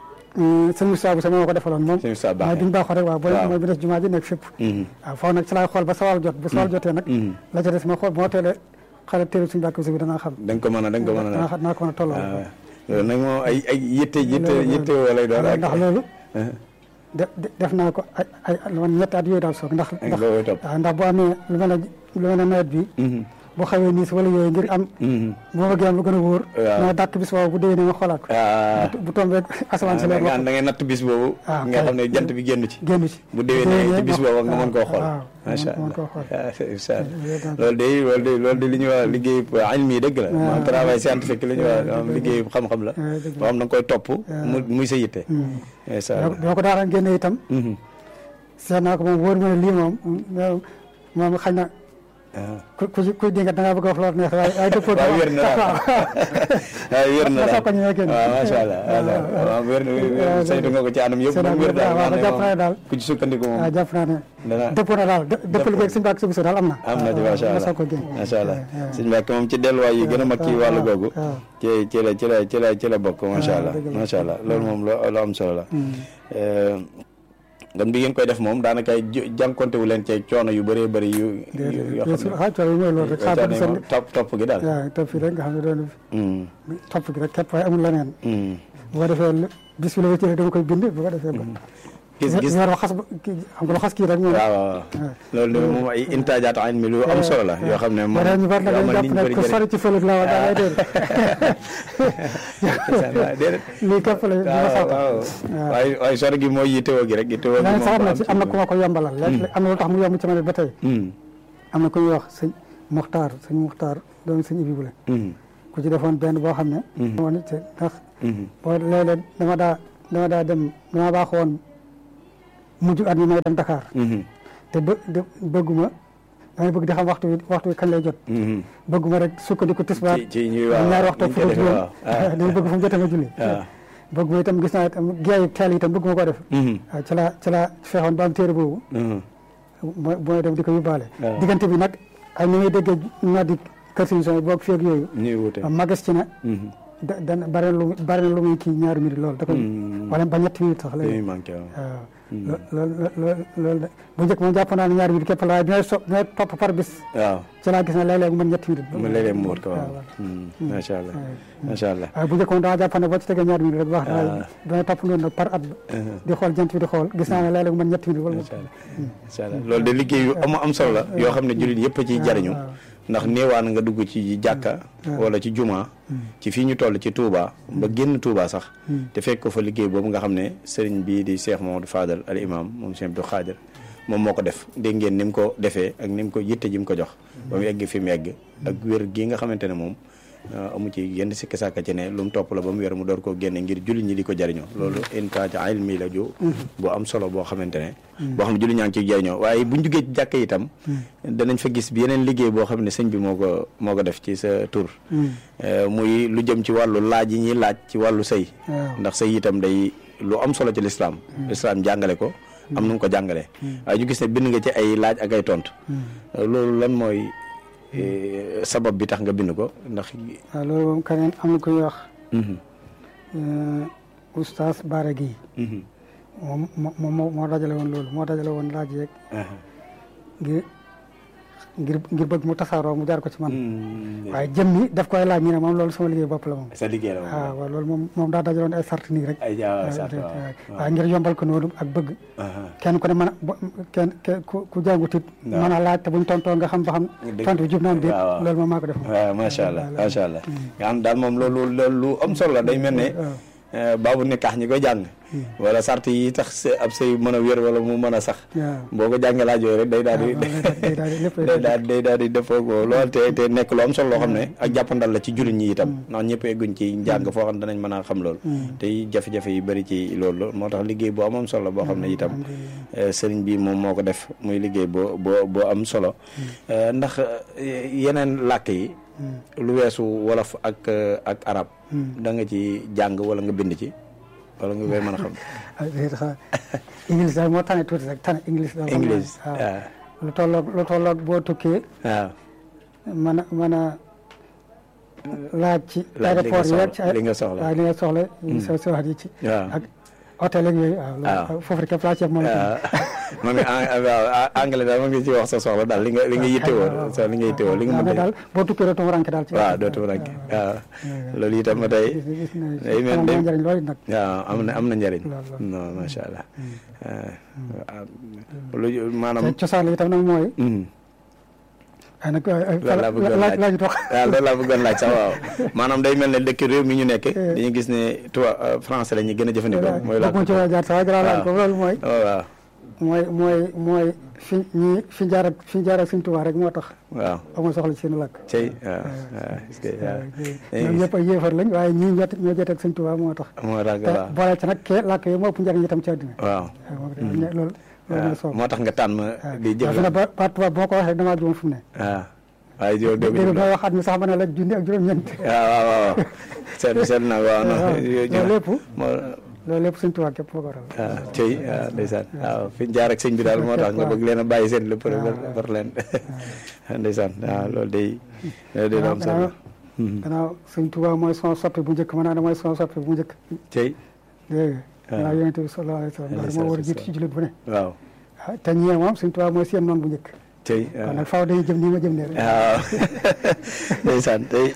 Speaker 5: sëñ Moussa bu sama moo ko defaloon moom
Speaker 4: Sëñ Moussa Baaxe.
Speaker 5: mooy bi ñu baaxoo rek waaw booy
Speaker 4: Waaw.
Speaker 5: mooy bi des jumaa ji nekk fépp
Speaker 4: Mhm.
Speaker 5: waaw foofu nag ci laay xool ba sawal jot bu sawal jotee nag la ca des ma xool bu ma teelee xale téere suñu bàkk bi danaa xam
Speaker 4: da nga ko mën a da nga ko mën a
Speaker 5: danaa xam naa ko mën a tolloo
Speaker 4: waaw loolu nag moom ay ay yitte yitte
Speaker 5: Loolu-
Speaker 4: yitte woo lay doon ak
Speaker 5: ndax loolu
Speaker 4: ah,
Speaker 5: de- de- def naa ko ay ay lu man ñetti at yooyu daal soog ndax
Speaker 4: ak
Speaker 5: ndax
Speaker 4: loolu topp
Speaker 5: waaw ndax bu amee lu mel ne lu mel ne nawet bi
Speaker 4: Mhm.
Speaker 5: bu xawee nii si wala yooyu ngir am
Speaker 4: Mhm.
Speaker 5: bu ma bëggee am lu gën a wóor
Speaker 4: Waaw.
Speaker 5: ma dàkk bis boobu bu déwénee ma xoolaat ko
Speaker 4: ah
Speaker 5: bu tombee asamaan si
Speaker 4: da
Speaker 5: leer
Speaker 4: nga
Speaker 5: wax
Speaker 4: da ngay natt bis boobu
Speaker 5: Ah,
Speaker 4: nga
Speaker 5: kay.
Speaker 4: xam ne jant bi génn ci
Speaker 5: génn ci
Speaker 4: bu déwénee ci bis boobu nga mën koo xool
Speaker 5: waaw
Speaker 4: macha
Speaker 5: mën koo
Speaker 4: allah
Speaker 5: xool
Speaker 4: ah, incha allah
Speaker 5: Loolu
Speaker 4: loolu de loolu de loolu de li ñuy wax liggéey ilmi yi dëgg la maanaam travail scientifique li ñuy wax maanaam liggéey xam-xam la
Speaker 5: waaw, dëgg la.
Speaker 4: boo xam da nga koy topp mu muy sa yitte incha allah
Speaker 5: boo ko daara génne itam
Speaker 4: Mhm.
Speaker 5: seet naa ko moom wóor ma ne lii moom moom moom xañ na
Speaker 4: ah.
Speaker 5: ku ku ku dinga da ngaa bëgg a wax loolu neex waaye waaye dëppoo
Speaker 4: waaw wér na daal waaw wér na
Speaker 5: ma
Speaker 4: daal
Speaker 5: soog ko ñëwee génn.
Speaker 4: waaw macha allah waaw waaw wér na wér saytu nga ko ci anam yëpp
Speaker 5: Saytu
Speaker 4: moom
Speaker 5: naa
Speaker 4: wér
Speaker 5: ko
Speaker 4: daal
Speaker 5: waaw,
Speaker 4: nga
Speaker 5: jàpp naa ne
Speaker 4: xam
Speaker 5: daal.
Speaker 4: ne ku ci sukkandiku moom
Speaker 5: waaw jàpp naa ne
Speaker 4: dana
Speaker 5: dëppoo na daal dë- dëpp liggéey suñu bàkk suñu daal am na
Speaker 4: am na ci macha
Speaker 5: ma
Speaker 4: allah
Speaker 5: soog ko génn
Speaker 4: macha allah sëñ Mbàkke moom ci delluwaay yi gën a mag ci wàllu googu
Speaker 5: waaw.
Speaker 4: ci ci la ci la ci la ci la bokk macha allah
Speaker 5: dëgg la.
Speaker 4: macha allah loolu moom lu lu am solo la gam bi ngeen koy def moom daanaka j- jànkonte wu leen ci coono yu bëree bëri yu yu- yoo xam ne
Speaker 5: xaaj coono yi mooy loolu rek xaar
Speaker 4: coono
Speaker 5: ba
Speaker 4: yi
Speaker 5: seen
Speaker 4: moom topp topp gi daal
Speaker 5: waaw topp fii rek nga xam ne doon
Speaker 4: Mm,
Speaker 5: topp gi rek képp waaye amul leneen
Speaker 4: mm.
Speaker 5: bu ko defee lu- bis bi la ma jëlee dama koy bind bu ko defee ba
Speaker 4: gis gis
Speaker 5: weer ba xas ba kii xam nga lu xas kii rek moom
Speaker 4: waaw waaw loolu de moom ay intaajaat ayn mi lu am solo la yoo xam ne moom
Speaker 5: wala ñu bari nag
Speaker 4: yoo
Speaker 5: dañu
Speaker 4: amal
Speaker 5: jàpp
Speaker 4: nit ñu
Speaker 5: ne
Speaker 4: bëri
Speaker 5: ku
Speaker 4: njëriñ
Speaker 5: sori ci fële la wa da ngay déer
Speaker 4: waaw déedéet
Speaker 5: lii képp la di ma
Speaker 4: waaw
Speaker 5: sax
Speaker 4: waaw waaye waaye sori gi mooy yittewoo gi rek yittewoo gi
Speaker 5: leneen
Speaker 4: moom
Speaker 5: sax am na
Speaker 4: am
Speaker 5: ci
Speaker 4: ci
Speaker 5: am na ku ma ko yombalal léegi am na lu tax mu yomb ci ma ne ba tey
Speaker 4: Mm,
Speaker 5: am na ku ñuy wax sëñ Muxtaar sëñ Muxtaar doomu sëñ Ibi Bule
Speaker 4: mm,
Speaker 5: ku ci defoon benn boo xam ne woon te ndax
Speaker 4: mm.
Speaker 5: boo léeg-léeg dama daa dama daa dem dama baax woon mujj at mi may dem Dakar
Speaker 4: Mhm,
Speaker 5: te bë de- bëgguma damay bëgg di xam waxtu wi waxtu wi kañ lay jot
Speaker 4: mhm.
Speaker 5: bëgguma rek sukkandiku tisbaar
Speaker 4: ci ci ñuy waaw
Speaker 5: ñaari waxtu
Speaker 4: ñu
Speaker 5: fu
Speaker 4: koy
Speaker 5: ko
Speaker 4: defee
Speaker 5: juróom
Speaker 4: waaw ah,
Speaker 5: dama bëgg fu mu jotee ma julli
Speaker 4: ah.
Speaker 5: bëgguma itam gis naa itam geeyu teel itam bëgguma ko def
Speaker 4: Mhm,
Speaker 5: waaw ci laa ci laa fexoon ba am téere boobu
Speaker 4: mhm.
Speaker 5: mooy mooy dem di ko yóbbaale
Speaker 4: waaw.
Speaker 5: diggante bi nag ay ni ngay déggee noddi kër suñu son boog feeg yooyu
Speaker 4: ñuy wute
Speaker 5: magas ci ne
Speaker 4: Mhm,
Speaker 5: da dana bari na lu muy bari na lu muy kii ñaari minutes loolu da koy wala ba ñetti minutes sax
Speaker 4: dañuy
Speaker 5: léegi
Speaker 4: manqué waaw.
Speaker 5: waaw loolu loolu loolu de bu njëkk moom jàpp naa ne ñaari minutes képp la waaye bi may so bi may topp par bis
Speaker 4: waaw
Speaker 5: ci laa gis ne léeg-léeg mu mën ñetti minutes
Speaker 4: mu léeg-léeg mu wër ko waaw.
Speaker 5: waaw
Speaker 4: Hmm, macha allah macha allah.
Speaker 5: waaye bu njëkk moom dama jàpp ne boo ci tegee ñaari minutes rek baax na waaye
Speaker 4: Ah.
Speaker 5: damay topp noonu nag par at di xool jant bi di xool gis naa ne léeg-léeg mu mën ñetti minutes wala
Speaker 4: macha allah macha allah loolu de liggéey yu am am solo la yoo xam ne jullit yëpp a ciy jariñu ndax néewaan nga dugg ci jàkka wala ci juma ci fii ñu toll ci Touba ba génn Touba sax te fekk ko fa liggéey boobu nga xam ne sëriñ bii di Cheikh Mamadou Fadal al imam moom Cheikh Abdou Khadir moom moo ko def dégg ngeen ni mu ko defee ak ni mu ko yitte ji mu ko jox ba mu egg fi mu egg ak wér gi nga xamante ne moom Uh, amu ci yenn sikki sàkka ci ne lu mu topp la ba mu wér mu door koo génne ngir jullit ñi di ko jariñoo loolu intaaj ilmi la ju bu am solo boo xamante ne boo xam ne jullit ñaa ngi ciy jariñoo waaye buñ jugee ci jàkk itam danañ fa gis bi yeneen liggéey boo xam ne sëñ bi moo ko moo ko def ci sa tur Uh, muy lu jëm ci wàllu laaj yi ñuy laaj ci wàllu sëy
Speaker 5: waaw.
Speaker 4: ndax sëy itam day lu am solo ci lislaam lislaam jàngale ko am nu mu ko jàngalee waaye ñu gis ne bind nga ci ay laaj ak ay tontu Uh, loolu lan mooy eh, sabab bi tax nga bind ko ndax
Speaker 5: waaw loolu moom keneen am na ku ñuy wax
Speaker 4: Mhm.
Speaker 5: oustaz Baara Guèye
Speaker 4: Mhm.
Speaker 5: moom moo moo moo dajale woon loolu moo dajale woon laaj yeeg
Speaker 4: Aha.
Speaker 5: ngir ngir ngir bëgg mu tasaaroo mu jaar ko ci man
Speaker 4: Mm,
Speaker 5: waaye jëm mi daf koy laaj ñu ne moom loolu sama liggéey bopp la moom
Speaker 4: sa liggéey la moom.
Speaker 5: waaw waaw loolu moom moom daa dajaloon ay sart nii rek
Speaker 4: ay jaa
Speaker 5: waaw
Speaker 4: sart
Speaker 5: waaw
Speaker 4: waaw.
Speaker 5: waaye ngir yombal ko noonu ak bëgg
Speaker 4: Aha.
Speaker 5: kenn ku ne mën a bo- kenn ke- ku ku jàngut it
Speaker 4: Waaw.
Speaker 5: mën a laaj te buñ tontoo nga xam ba xam
Speaker 4: Dëgg.
Speaker 5: tontu bi jub na am déet
Speaker 4: waaw, waaw.
Speaker 5: loolu moom maa ko def moom
Speaker 4: waaw macha allah macha allah. nga xam daal moom loolu loolu lu am solo la day mel ne.
Speaker 5: waaw.
Speaker 4: eh, baabu nikaax ñi koy jàng. wala sart yi tax sa ab sëy mën a wér wala mu mën a sax.
Speaker 5: waaw
Speaker 4: boo ko jàngee laaj yooyu rek day daal di.
Speaker 5: waaw, day daal di lépp
Speaker 4: day daal day daal di defoo ko lool te te nekk lu am solo loo xam ne ak jàppandal la ci jullit ñi itam ndax ñëpp egguñ ci njàng foo xam ne danañ mën a xam loolu te jafe-jafe yi bëri ci loolu moo tax liggéey boo am am solo boo xam ne itam eh, sëriñ bi moom moo ko def muy liggéey boo boo boo am solo Eh, ndax eh, yeneen làkk yi lu weesu wolof ak eh, ak arab da nga ci jàng wala nga bind ci wala nga koy mën a xam
Speaker 5: ah déedéet xa English daal moo tane tuuti rek tane English daal xam naa
Speaker 4: English
Speaker 5: waaw
Speaker 4: waaw
Speaker 5: lu tolloog lu tolloog boo tukkee
Speaker 4: waaw
Speaker 5: mën a mën a laaj ci
Speaker 4: Laaj li nga
Speaker 5: aéroport yi rek ci
Speaker 4: soxla- li nga soxla.
Speaker 5: waaw li nga soxla sa sa wax yi ci
Speaker 4: waaw
Speaker 5: ak hôtel ak yooyu waaw
Speaker 4: waaw.
Speaker 5: loolu foofu rek képp laa ci moom
Speaker 4: waaw ma ngi en waaw anglais daal ma ngi ci wax sa soxla daal li nga li nga yittewoo sa li nga yittewoo li nga mën
Speaker 5: ne
Speaker 4: a
Speaker 5: daal boo tukkee dootoo ranke daal ci
Speaker 4: waaw dootu rek waaw loolu itam ba tey
Speaker 5: gis na
Speaker 4: day mel
Speaker 5: am
Speaker 4: ne
Speaker 5: na njëriñ loolu nag
Speaker 4: waaw am na am na njëriñ
Speaker 5: Lool, lool.
Speaker 4: non macha allah waaw lu maanaam
Speaker 5: te cosaan li itam nag mooy
Speaker 4: Mhm.
Speaker 5: ay nag
Speaker 4: Loolu laa bëggoon
Speaker 5: laaj
Speaker 4: laaj.
Speaker 5: laaj tox
Speaker 4: waaw loolu laa bëggoon laaj sax waaw maanaam day mel ne dëkk réew mi ñu nekk dañu gis ne tubaab français la ñuy gën a jëfandikoo mooy la
Speaker 5: bokk ci waa jaar sax waaye garaaw laaj ko loolu mooy
Speaker 4: waaw waaw
Speaker 5: mooy mooy mooy fi ñi fi jaar ak fi jaar ak Sëñ Tuubaa rek moo tax
Speaker 4: waaw
Speaker 5: amul soxla ci seen làkk
Speaker 4: cey waaw waaw est-ce que waaw
Speaker 5: ñoom ñëpp ay yéefar lañ waaye ñii ñoo ñoo jotee ak Sëñ Tuubaa moo tax
Speaker 4: moo tax
Speaker 5: te
Speaker 4: waaw
Speaker 5: boole ci nag kee làkk yi moo ëpp njëriñ itam ci àddina
Speaker 4: waaw
Speaker 5: waaw moo ko def loolu loolu mooy soob
Speaker 4: moo tax nga tànn di
Speaker 5: waaw
Speaker 4: jëf
Speaker 5: fi ne ba ba tubaab boo ko waxee damaa juum fi mu ne
Speaker 4: waaw waaye yow dégg
Speaker 5: dégg
Speaker 4: nga
Speaker 5: nga wax at mi sax ma ne la junni ak juróom-ñeent
Speaker 4: waaw waaw waaw seet seet na waaw non
Speaker 5: waaw loolu lépp
Speaker 4: moo
Speaker 5: loolu lépp Sëñ Tuubaa képp moo ko waral
Speaker 4: waaw cey waaw ndeysaan waaw fi ñu jaar ak sëñ bi daal moo tax nga bëgg leen a bàyyi seen lépp rek war leen ndeysaan waaw loolu day loolu day am solo
Speaker 5: gannaaw Sëñ Tuubaa mooy son soppi bu njëkk mën naa ne mooy son soppi bu njëkk
Speaker 4: cey
Speaker 5: dégg nga gannaaw yonente bi sallallahu alayhi wa sallam ndax moo war a jiitu ci jullit bu ne
Speaker 4: waaw
Speaker 5: ah te ñee moom Sëñ Tuubaa mooy seen noon bu njëkk
Speaker 4: cey
Speaker 5: kon nag faaw dañuy jëm nii ma jëm ne rek
Speaker 4: waaw ndeysaan tey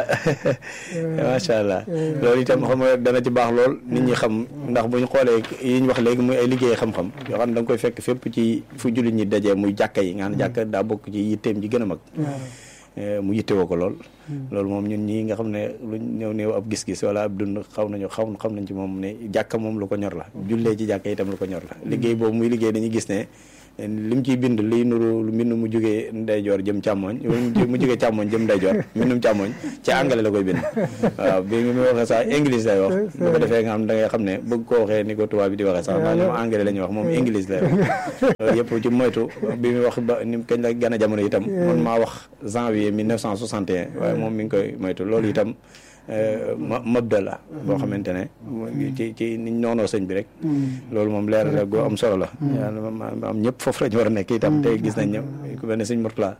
Speaker 4: macha allah loolu itam xam nga dana ci baax lool nit ñi xam ndax bu ñu xoolee yi ñu wax léegi muy ay liggéey xam-xam yoo xam ne da nga koy fekk fépp ci fu jullit ñi dajee muy jàkka yi nga xam ne jàkka daa bokk ci yitteem ji gën a mag Eh, mu yittewoo ko lool loolu moom ñun ñii nga xam ne luñ néew néew ab gis-gis wala ab dund xaw nañu xaw xam nañ ci moom ne jàkka moom lu ko ñor la jullee ci jàkka itam lu ko ñor la liggéey boobu muy liggéey dañuy gis ne lim ciy bind liy nuru lu mbind mu jógee ndeyjoor jëm càmmoñ wala mu jógee càmmoñ jëm ndeyjoor mbindum càmmoñ ci anglais la koy bind waaw bi mu waxee sax english lay wax bu ko defee nga xam da ngay xam ne bëgg koo waxee ni ko tubaab bi di waxee sax ndax ñoom anglais la ñuy wax moom english lay wax loolu yëpp ci moytu bi mu wax ba ni kañ la gën a jamono itam man maa wax janvier 1961 waaye moom mi ngi koy moytu loolu itam ma mabda la boo xamante ne ci ci niñ noonoo sëñ bi rek loolu moom leer la goo am solo la yàlla am ñëpp foofu la ñu war a nekk itam tey gis nañ ñëw ku mel ne sëñ Murtala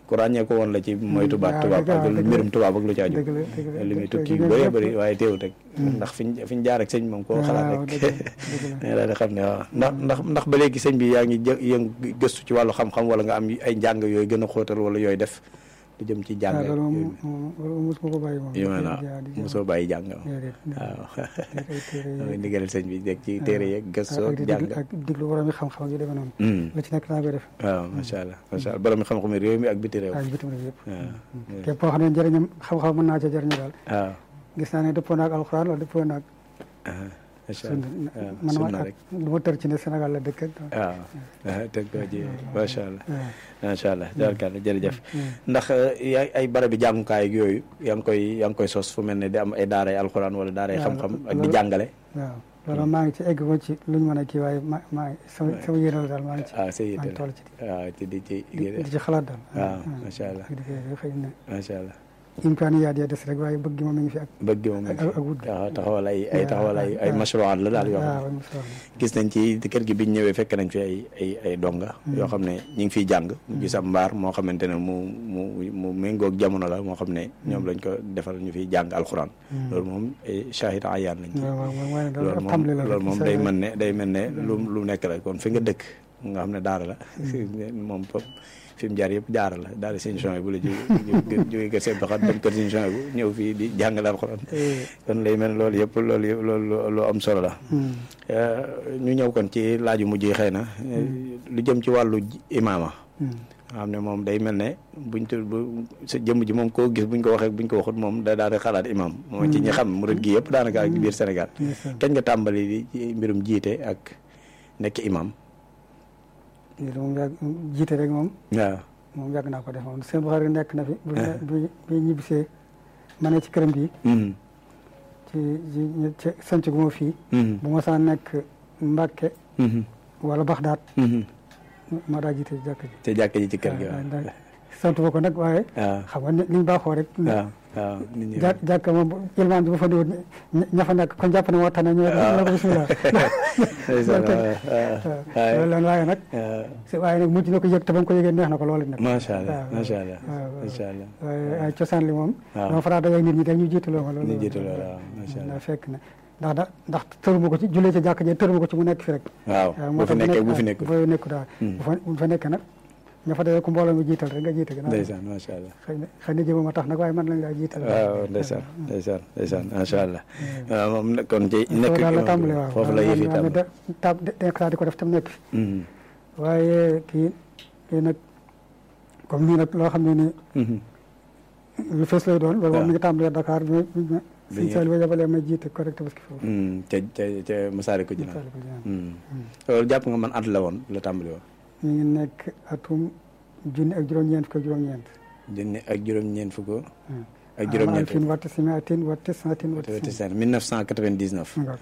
Speaker 4: ku ràññee ko woon la ci moytu baat
Speaker 5: waaw
Speaker 4: tubaab
Speaker 5: dëgg la,
Speaker 4: ak
Speaker 5: dëgg la.
Speaker 4: mbirum tubaab ak lu ci aju
Speaker 5: dëgg la dëgg la
Speaker 4: li muy
Speaker 5: dëgg la,
Speaker 4: tukki yu
Speaker 5: dëgg la,
Speaker 4: bëree
Speaker 5: yëpp.
Speaker 4: bëri waaye teewut rek ndax fiñ fiñ jaar ak sëñ moom koo xalaat
Speaker 5: waaw
Speaker 4: rek
Speaker 5: dëgg la, dëgg la.
Speaker 4: nga daal di xam ne waaw ndax ndax ndax ba léegi sëñ bi yaa ngi jë yëngu gëstu ci wàllu xam-xam wala nga am ay njàng yooyu gën a xóotal wala yooyu def lu jëm ci jàng
Speaker 5: waaw
Speaker 4: ak
Speaker 5: loolu moom
Speaker 4: yooyu
Speaker 5: moom loolu mosuma ko bàyyi moom.
Speaker 4: yu mel
Speaker 5: di jaa- di
Speaker 4: na
Speaker 5: jaa-
Speaker 4: mosoo bàyyi jàng waaw
Speaker 5: déedéet, déedéet. ay téere
Speaker 4: mooy
Speaker 5: yi-
Speaker 4: ndigal sëñ bi dégg ci téere yeeg gëstu
Speaker 5: ak
Speaker 4: ak
Speaker 5: di
Speaker 4: jàng
Speaker 5: déglu ak diglu borom yi xam-xam ak yu demee noonu.
Speaker 4: Hmm.
Speaker 5: lu ci nekk naa koy def
Speaker 4: waaw macha allah macha allah borom xam-xam yi réew mi ak biti réew
Speaker 5: ak bitim réew yëpp.
Speaker 4: waaw
Speaker 5: képp koo xam ne njëriñam xam-xam mën naa ca jëriñu daal
Speaker 4: waaw
Speaker 5: gis naa ne dëppoo naag alxuraan wala dëppoo naag
Speaker 4: macha
Speaker 5: sunna
Speaker 4: allah
Speaker 5: man
Speaker 4: sunna
Speaker 5: ma
Speaker 4: rek
Speaker 5: du ma tër ci ne Sénégal la dëkk ak
Speaker 4: waaw teg ko ji macha allah
Speaker 5: waaw.
Speaker 4: macha allah jërëjëf jërëjëf ndax yaay ay barabi jàngukaay ak yooyu yaa ngi koy yaa ngi koy sos fu mel ne di am ay daaray alxuraan wala daaray
Speaker 5: waaw,
Speaker 4: xam-xam ak di
Speaker 5: loolu-
Speaker 4: jàngale
Speaker 5: waaw loolu maa ngi ci egg ko ci luñ mën a kii waaye ma maa ngi sama sama yéene la daal maa ngi ci
Speaker 4: ah sa
Speaker 5: maa
Speaker 4: yitte
Speaker 5: ngi
Speaker 4: la
Speaker 5: toll ci
Speaker 4: waaw ci di ci
Speaker 5: di di ci xalaat daal
Speaker 4: waaw macha allah
Speaker 5: ak di koy xëy na
Speaker 4: macha allah
Speaker 5: imkaaniyaat ya des rek waaye bëgg gi moom mi ngi fi ak
Speaker 4: bëgg moom
Speaker 5: ak ak wut gi
Speaker 4: waaw taxawal ay ay taxawal ay ay
Speaker 5: waaw.
Speaker 4: mashruwaat la daal yoo xam
Speaker 5: waaw
Speaker 4: ne
Speaker 5: am solo
Speaker 4: gis nañ ci kër gi biñ ñëwee fekk nañ fi ay ay ay donga yoo xam ne ñu ngi fiy jàng ñu gis am mbaar moo xamante ne mu mu mu méngoog jamono la moo xam ne ñoom lañ ko defal ñu fiy jàng alxuraan loolu moom ay shahid ayaan lañ ci
Speaker 5: waaw waaw waaw waaye
Speaker 4: loolu
Speaker 5: daal
Speaker 4: moom
Speaker 5: tàmbali la
Speaker 4: loolu
Speaker 5: rek
Speaker 4: moom
Speaker 5: sa-
Speaker 4: day mën ne day mel ne lu lu nekk la kon fi nga dëkk nga xam ne daara la moom fop fi mu jaar yëpp daara la daara seen champs bu la jóge jóge kër seen doxat dem kër seen champs bu ñëw fii di jàngale alxuraan kon lay mel ne loolu yëpp loolu yëpp loolu lu am solo la
Speaker 5: Hmm.
Speaker 4: ñu ñëw kon ci laaju mujj yi xëy na lu jëm ci wàllu imaama
Speaker 5: Hmm.
Speaker 4: nga xam ne moom day mel ne buñ tu bu sa jëmm ji moom koo gis buñ ko waxee buñ ko waxut moom da daal di xalaat imam moom ci ñi xam murid gi yëpp daanaka ak biir Sénégal
Speaker 5: ndeysaan.
Speaker 4: kañ nga tàmbali di ci mbirum jiite ak nekk imam
Speaker 5: lii de moom yàgg jiite rek moom
Speaker 4: waaw
Speaker 5: moom yàgg naa ko def moom seen Buxaari nekk na fi bu bi bi ñibbisee ma ne ci këram gi
Speaker 4: Mhm.
Speaker 5: ci ci ci sanc gu ma fii
Speaker 4: Mhm.
Speaker 5: bu ma saa nekk Mbàkke
Speaker 4: Mhm.
Speaker 5: wala Baxdaat
Speaker 4: Mhm.
Speaker 5: ma daa jiite jàkk ji
Speaker 4: te jàkk ji ci kër gi waaw
Speaker 5: waaw ndax sant ma ko nag waaye
Speaker 4: waaw
Speaker 5: xam nga ne liñ baaxoo rek
Speaker 4: waaw waaw nit ñi
Speaker 5: jà jàkk moom ilmaan bi bu fa diwut ña fa nekk kon jàpp ne moo tax ne ñoo ñoo ko bismillah
Speaker 4: ndeysaan
Speaker 5: loolu
Speaker 4: waaw waaw
Speaker 5: loolu la waaye nag
Speaker 4: waaw
Speaker 5: si waaye nag mujj na ko yëg te ba mu ko yëgee neex na ko loolu nag
Speaker 4: macha allah
Speaker 5: waaw,
Speaker 4: macha allah
Speaker 5: waaw, waaw.
Speaker 4: macha allah
Speaker 5: waaye ay cosaan li moom
Speaker 4: waaw.
Speaker 5: dama faraa dajeeg nit ñi dañuy jiitaloo ma loolu
Speaker 4: ñu jiitu loolu waaw macha allah
Speaker 5: ndax fekk na ndax da ndax tëruma ko ci jullee ci jàkk ji tëruma ko ci mu nekk fi rek
Speaker 4: waaw
Speaker 5: waaw
Speaker 4: bu
Speaker 5: moo
Speaker 4: fi
Speaker 5: tax
Speaker 4: nekkee
Speaker 5: nekk-
Speaker 4: bu fi nekkul
Speaker 5: bu nekku daal bu fa bu fa nekkee nag ña fa dajee ku mbooloo mi jiital rek nga jiite gannaaw
Speaker 4: ndeysaan macha allah
Speaker 5: xëy na xëy na jëmama tax nag waaye man lañ laa jiital
Speaker 4: waaw ndeysaan ndeysaan ndeysaan macha allah waaw moom nag kon ci nekk
Speaker 5: foofu daal la tàmbali waaw
Speaker 4: foofu la yëf yi tàmbali
Speaker 5: tab nekk saa di ko def tam nekk fi
Speaker 4: Mhm.
Speaker 5: waaye kii kii nag comme nii nag loo xam ne ni
Speaker 4: Mhm.
Speaker 5: lu fees lay doon loolu
Speaker 4: waaw.
Speaker 5: moom mi ngi tàmbalee Dakar bi ma
Speaker 4: Bi
Speaker 5: sëñ
Speaker 4: ñu-
Speaker 5: Saliou ba yabalee ma jiite correct parce que foofu
Speaker 4: Mhm. ca ca ca Masaalikul Jinaan
Speaker 5: Masaalikul Jinaan.
Speaker 4: Mhm. loolu jàpp nga man at la woon la tàmbali woon
Speaker 5: ñu ngi nekk atum junni ak juróom-ñeent fukk ak juróom-ñeent
Speaker 4: junni ak juróom-ñeent fukk ak
Speaker 5: am
Speaker 4: juróom-ñeent
Speaker 5: alfin watte simiatin watte santin watte
Speaker 4: te
Speaker 5: sin
Speaker 4: 1999
Speaker 5: ngor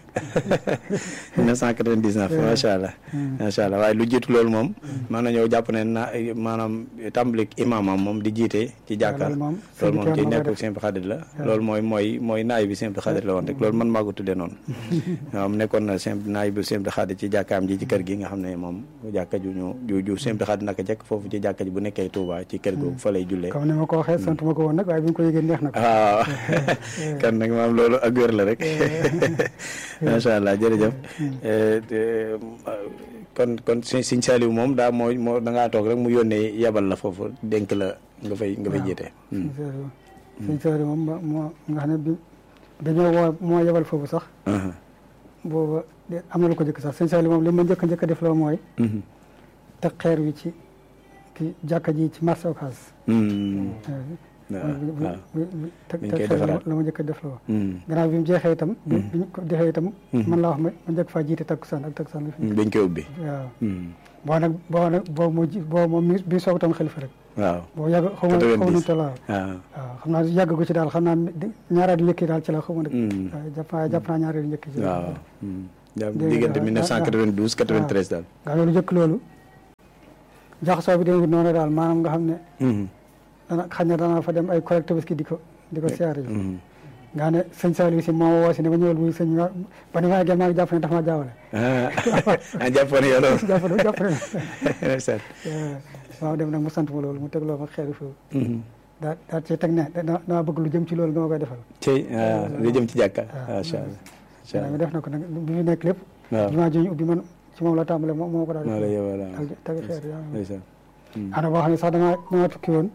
Speaker 4: 1999 macha allah macha allah waaye lu jiitu loolu moom mën na ñëw jàpp ne na maanaam tàmbali imaamam moom di jiite ci jàkkaar
Speaker 5: loolu moom
Speaker 4: loolu moom ci
Speaker 5: sëñ bi
Speaker 4: nekk simple xadir la loolu mooy mooy mooy naay bi simple xadir la woon rek loolu man maa ko tuddee noonu waaw mu nekkoon na simple naay bi simple xadir ci jàkkaam ji ci kër gi nga xam ne moom jàkka ju ñu ju ju simple xadir naka jekk foofu ci jàkka ji bu nekkee Touba ci kër googu fa lay jullee
Speaker 5: comme ni ma ko waxee sant ma ko woon nag waaye bi nga ko yëgee neex na ko
Speaker 4: waaw kan nag maam loolu ak wér la rek macha allah jërëjëf Eh, te, kon kon si Sëñ Saliou moom daa moo moo da ngaa toog rek mu yónnee yebal la foofu dénk la nga fay nga fay jiite
Speaker 5: sëñ Saliou sëñ Saliou moom ma- moo nga xam ne bi dañoo woo moo yebal foofu sax
Speaker 4: Mhm.
Speaker 5: booba de- am na lu ko jëkk sax sëñ Saliou moom li ma njëkk a njëkk a def loo mooy
Speaker 4: Mhm.
Speaker 5: te xeer wi ci ki jàkka ji ci marché Ocass
Speaker 4: Mhm. waaw waaw
Speaker 5: te
Speaker 4: Biñ
Speaker 5: te
Speaker 4: koy
Speaker 5: xeer
Speaker 4: defaraat.
Speaker 5: la ma njëkk a def loo
Speaker 4: Mhm.
Speaker 5: gannaaw bi mu jeexee itam bi bi ñu ko defee itam man laa wax ma ma njëkk faa jiite takkusaan ak takkusaan la fi
Speaker 4: bañ koy ubbi
Speaker 5: waaw
Speaker 4: Mhm.
Speaker 5: boo nag boo nag boo moo ji boo moom mi bi soog tam xalifa rek
Speaker 4: waaw
Speaker 5: boo yàgg xaw ma xaw ma nu toll waaw
Speaker 4: waaw
Speaker 5: waaw xam naa yàgg ko ci daal xam naa di- ñaaraat yu njëkk yi daal ci la xaw ma nag
Speaker 4: Mhm.
Speaker 5: waaw jàpp naa jàpp naa ñaaraat yu njëkk yi ci la
Speaker 4: waaw Mhm. Ja-
Speaker 5: Dégg nga,
Speaker 4: diggante
Speaker 5: waaw,
Speaker 4: 1992 93 daal
Speaker 5: nga loolu njëkk loolu jaxasoo bi demee noonu daal maanaam nga xam ne
Speaker 4: Mhm.
Speaker 5: dana xañ na dana fa dem ay collecte parce que di ko di ko siyaare yi
Speaker 4: Mhm.
Speaker 5: nga ne sëñ Saliou si moo woo si ne ba ñëwal muy sëñ nga ba ni ma eggee maa ngi jàpp ne dafa ma jaawale
Speaker 4: ah jàppoon yow loolu
Speaker 5: jàpp ne jàpp ne
Speaker 4: ndeysaan
Speaker 5: waaw dem nag mu sant ma loolu mu tegloo ma xeeru foofu daa daa ci teg ne da dama bëgg lu jëm ci loolu nga ma koy defal
Speaker 4: ci lu jëm ci jàkka macha allah macha
Speaker 5: mi
Speaker 4: allah
Speaker 5: def na ko nag bi fi nekk lépp
Speaker 4: waaw
Speaker 5: jumaa ji ñu ubbi man ci moom la tàmbale moo moo ko daal
Speaker 4: moo la yow voilà
Speaker 5: dal teg xeer yaa
Speaker 4: ndeysaan
Speaker 5: ana boo xam ne sax damaa damaa tukki woon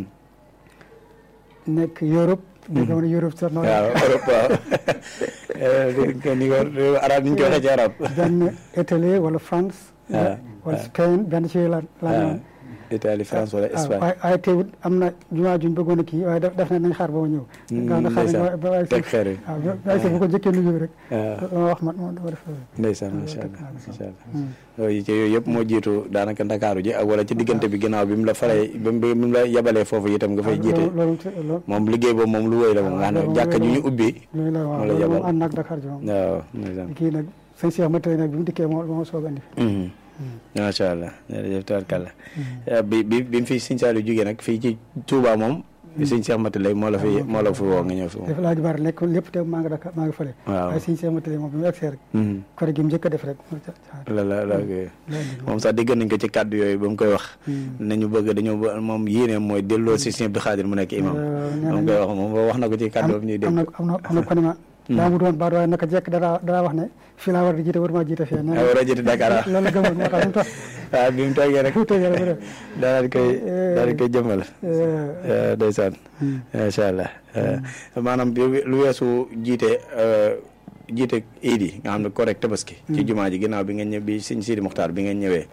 Speaker 5: nekk Europe dégg nga ma ne Europe sax noonu
Speaker 4: waaw Europe waaw ni ko arab ni ñu ko waxee ci arab
Speaker 5: benn Italie wala France
Speaker 4: Ah,
Speaker 5: wala
Speaker 4: ah.
Speaker 5: Spain benn ci la la
Speaker 4: ah
Speaker 5: ñëwoon
Speaker 4: Italie France wala
Speaker 5: waaw
Speaker 4: Espagne
Speaker 5: waaye waaye teewut am na jumaa juñ bëggoon a kii waaye def def na nañ xaar ba ma ñëw nga xam ne xaar nañ ba ba waaye
Speaker 4: teg xeer yi
Speaker 5: waaw ba waaye bu ko jëkkee nuyu rek
Speaker 4: waaw
Speaker 5: dama wax man moom dama def
Speaker 4: ndeysaan
Speaker 5: waaw,
Speaker 4: macha
Speaker 5: teg
Speaker 4: allah
Speaker 5: naa ko.
Speaker 4: macha allah yooyu ci yooyu yëpp moo jiitu daanaka ndakaaru ji ak wala ci diggante bi ginnaaw bi mu la faree bi mu bi mu la yabalee foofu itam nga fay jiite
Speaker 5: loolu loolu
Speaker 4: moom liggéey boobu moom lu wéy la moom nga xam ne
Speaker 5: loolu
Speaker 4: jàkka ju ñu
Speaker 5: loolu-
Speaker 4: ubbi
Speaker 5: loolu la waaw
Speaker 4: moo la
Speaker 5: loolu moom
Speaker 4: yabal.
Speaker 5: ànd naag Dakar ji moom
Speaker 4: waaw ndeysaan
Speaker 5: kii nag sëñ Cheikh ma tey nag bi mu dikkee moo moo soog a indi
Speaker 4: Mhm. macha allah jërëjëf tabarkalla bi bi bi mu fi Sëñ Saliou jógee nag fii ci Touba moom Sëñ Cheikh Mati lay moo la fi moo la fi woo nga ñëw fi moom
Speaker 5: dafa laaj bari nekk lépp te maa ngi Dakar maa ngi fële
Speaker 4: waaw
Speaker 5: waaye sëñ Cheikh ma tey moom bi mu egsee rek
Speaker 4: Mhm.
Speaker 5: kore gi mu njëkk a def rek mu ca- ca-
Speaker 4: la la la
Speaker 5: la indi
Speaker 4: moom sax dégg nañ ko ci kàddu yooyu ba mu koy wax nañu bëgg dañoo bë- moom yéene mooy delloo si Sëñ Abdou Khadir mu nekk imam
Speaker 5: nee
Speaker 4: moom koy wax moom wax na ko ci kàddu ñuy dégg
Speaker 5: am na am na am na ko ne ma daa mu doon baat waaye naka jekk dara dara wax ne fii laa war di jiite war maa jiite fii nee
Speaker 4: a war a jiite Dakar ah
Speaker 5: loolu la gëmoon moo tax mu tax
Speaker 4: waaw bi mu toogee rek
Speaker 5: mu tëjee rek mu def
Speaker 4: daal di koy daal di koy jëmmal
Speaker 5: Eh,
Speaker 4: ndeysaan macha allah maanaam bi lu weesu jiite jiite iid yi nga xam ne correct tabaski ci jumaa ji ginnaaw bi nga ñëw bi sëñ Sidi Muxtaar bi nga ñëwee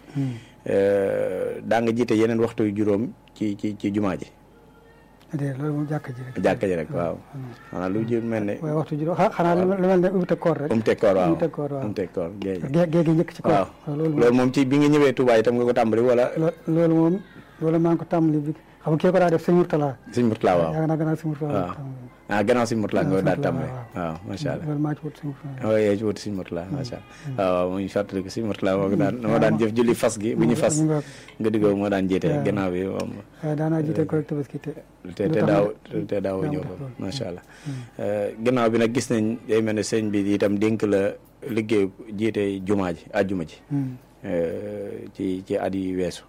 Speaker 4: daa nga jiite yeneen waxtu yu juróom ci ci ci jumaa ji
Speaker 5: déedéet loolu moom jàkka ji rek
Speaker 4: jàkka ji rek waaw maanaam lu ji mel ne
Speaker 5: waaye waxtu juróom xa- xanaa lu lu mel ne ubbi te koor rek
Speaker 4: um teg koor waaw
Speaker 5: um teg koor waaw
Speaker 4: um teg koor géej
Speaker 5: gée gée gi njëkk ci koor
Speaker 4: waaw
Speaker 5: waaw loolu moom
Speaker 4: loolu moom ci bi nga ñëwee Touba itam nga ko tàmbali wala
Speaker 5: lo- loolu moom loolu maa ngi ko tàmbali bi xam nga kii ko daa def sëñ Murtala
Speaker 4: sëñ Murtala waaw
Speaker 5: yaa naa gannaaw sëñ Murtala
Speaker 4: waaw ah gannaaw sëñ Murtala nga ko daal tàmbali waaw macha allah
Speaker 5: loolu maa ci wut sëñ Murtala
Speaker 4: waaw yaa ci wuti sëñ Murtala macha allah waaw muy fàttali ko sëñ Murtala moo ko daan moo daan jëf julli fas gi bu ñu fas
Speaker 5: ñu nga
Speaker 4: nga diggoo moo daan jiite
Speaker 5: waaw.
Speaker 4: gannaaw bi moom
Speaker 5: waaye daanaa jiite ko rek tabaski te
Speaker 4: te te daaw te daaw ñëw ko macha allah gannaaw bi nag gis nañ day mel ne sëñ bi itam dénk la liggéey jiite jumaa ji àjjuma ji
Speaker 5: Hmm.
Speaker 4: eh, ci ci at yi weesu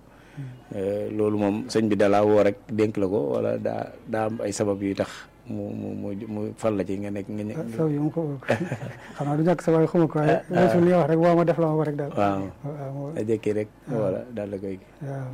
Speaker 4: Eh, loolu moom sëñ bi dalaa woo rek dénk la ko wala daa daa am ay sabab yu tax mu mu mu mu fal la ci nga nekk nga
Speaker 5: ah
Speaker 4: ñë-
Speaker 5: saw yi mu ko xam naa du ñàkk sa waaye xuma ko waaye weesu li nga wax rek woo ma def la ma ko rek daal
Speaker 4: waaw
Speaker 5: waaw moo-
Speaker 4: a jékki rek wala daal la koy
Speaker 5: waaw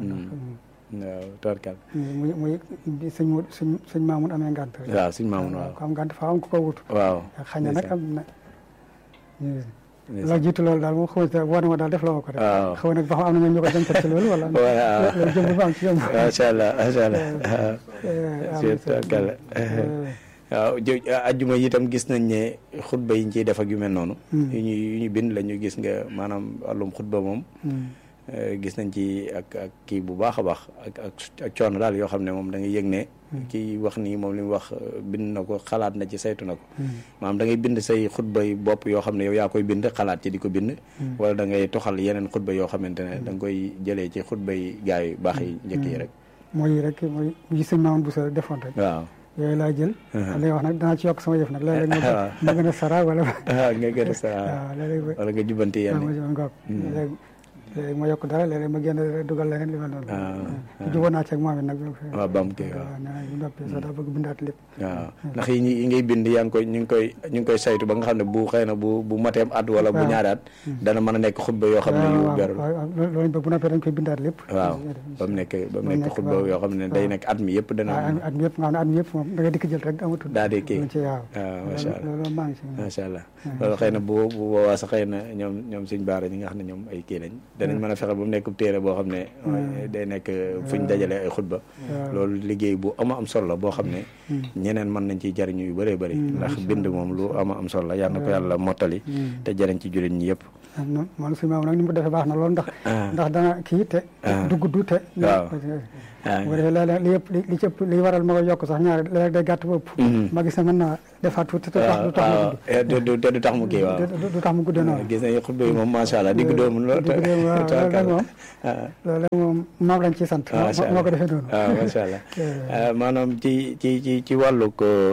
Speaker 4: waaw torkal
Speaker 5: muy muy bi sëñ mu sëñ sëñ Maamun amee ngànt rek
Speaker 4: waaw suñ maamun waaw
Speaker 5: ko am ngànt faa am ko ko wut
Speaker 4: waaw
Speaker 5: xañ na nag am na
Speaker 4: ndeysaan.
Speaker 5: la jiitu loolu daal moom xaw ma woo na ma daal def la ma ko rek
Speaker 4: waaw
Speaker 5: xaw na ba xam am na ñoom ñu ko dencal ci loolu wala
Speaker 4: waaw
Speaker 5: loolu jëm ba am ci ñoom
Speaker 4: macha allah macha allah waaw
Speaker 5: Eh, am
Speaker 4: c'est
Speaker 5: na solo.
Speaker 4: torkal
Speaker 5: Eh,
Speaker 4: waaw jë ajjuma yi itam gis nañ ne xutba yi ñu ciy def ak yu mel noonu yu ñu yu ñu bind la ñu gis nga maanaam wàllum xutba moom
Speaker 5: hmm.
Speaker 4: eh, gis nañ ci ak ak kii bu baax a baax ak ak ak coono daal yoo xam ne moom da ngay yëg ne kii wax nii moom li mu wax eh, bind na ko xalaat na ci saytu na ko maanaam da ngay bind say xutba yi bopp yoo xam ne yow yaa koy bind xalaat ci di ko bind wala da ngay toxal yeneen xutba yoo xamante ne da nga koy jëlee ci xutba yi gaa yu baax yi njëkk yi rek
Speaker 5: mooy rek mooy yi sëñ Maamun bu sa defoon rek
Speaker 4: waaw
Speaker 5: yooyu laa jël li wax nag danaa ci yokk sama yëf nag léeg-léeg ma
Speaker 4: waaw.
Speaker 5: ma gën a sara wala
Speaker 4: ah nga gën a sa
Speaker 5: waaw léeg-léeg ma
Speaker 4: wala nga jubbanti yenn
Speaker 5: waaw ma jël ngoog léeg-léeg léeg ma yokk dara léeg-léeg ma génn dugal leneen li ma doon
Speaker 4: Ah,
Speaker 5: jubóo naa ci ak moom it nag
Speaker 4: waaw bam kii waaw
Speaker 5: waaw nee na bu noppee sax daa bëgg bindaat lépp
Speaker 4: waaw ndax yi ñi- yi ngay bind yaa ngi koy ñu ngi koy ñu ngi koy saytu ba nga xam ne bu xëy na bu bu mateem at wala bu
Speaker 5: waaw.
Speaker 4: ñaari at dana mën a nekk xutba yoo xam ne yu
Speaker 5: waaw
Speaker 4: beru
Speaker 5: waaw waaw loolu loolu bu noppee dañ koy bindaat lépp
Speaker 4: waaw ba mu nekk ba mu
Speaker 5: mu
Speaker 4: nekk
Speaker 5: nekk,
Speaker 4: xutba
Speaker 5: waaw.
Speaker 4: yoo xam ne day
Speaker 5: waaw.
Speaker 4: nekk at mi yëpp dana
Speaker 5: waaw at mi yëpp nga xam ne at mi yëpp moom da ngay dikk jël rek amatul
Speaker 4: daa di kii
Speaker 5: lu ci waaw
Speaker 4: waaw macha allah
Speaker 5: loolu maa ngi si
Speaker 4: macha allah loolu xëy na bu bu boobaa sax xëy na ñoom ñoom suñ baara ñi nga xam ne ñoom ay kii lañ danañ mën a fexe ba mu nekk téere boo xam ne day nekk fuñ dajale ay xutba loolu liggéey bu ama am solo la boo xam ne ñeneen mën nañ ciy jariñu yu bëree bëri ndax bind moom lu ama am solo la yal na ko yàlla mottali te jariñ ci jullit ñi yëpp
Speaker 5: non man suñu maam nag ni mu ko defee baax na loolu ndax
Speaker 4: Ah.
Speaker 5: ndax dana kii te dugg du te
Speaker 4: Waaw. Ah.
Speaker 5: bu defee léeg-léeg li yëpp li li ci ëpp li waral ma koy yokk sax ñaari léeg-léeg day gàtt ba ëpp ma gis ne mën naa defaat tuuti te tax du tax mu
Speaker 4: waaw
Speaker 5: gudd
Speaker 4: du du te du tax mu kii waaw
Speaker 5: du du tax mu guddee noonu
Speaker 4: gis nañu xutba yi moom macha allah digg doomu lool
Speaker 5: digg doomu, waaw, loolu nag moom.
Speaker 4: ah
Speaker 5: loolu moom moom lañ ciy sant
Speaker 4: macha
Speaker 5: moo moo ko defee noonu
Speaker 4: waaw macha allah maanaam ci ci ci ci wàllug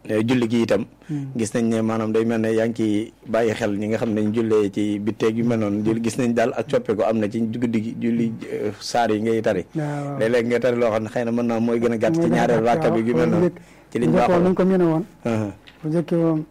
Speaker 4: julli gi itam gis nañ ne maanaam day mel ne yaa ngi ci bàyyi xel ñi nga xam ne ñu jullee ci bitteeg yu mel noonu julli gis nañ daal ak coppeeku am na ci guddi gi julli saar yi ngay tari
Speaker 5: waaw
Speaker 4: léeg-léeg ngay tari loo xam ne xëy na mën naa mooy gën a gàtt ci ñaareel rakka bi yu mel noonu ci liñ
Speaker 5: bu njëkk
Speaker 4: baaxoo
Speaker 5: nañ ko miine woon
Speaker 4: Uh-huh.
Speaker 5: bu njëkk moom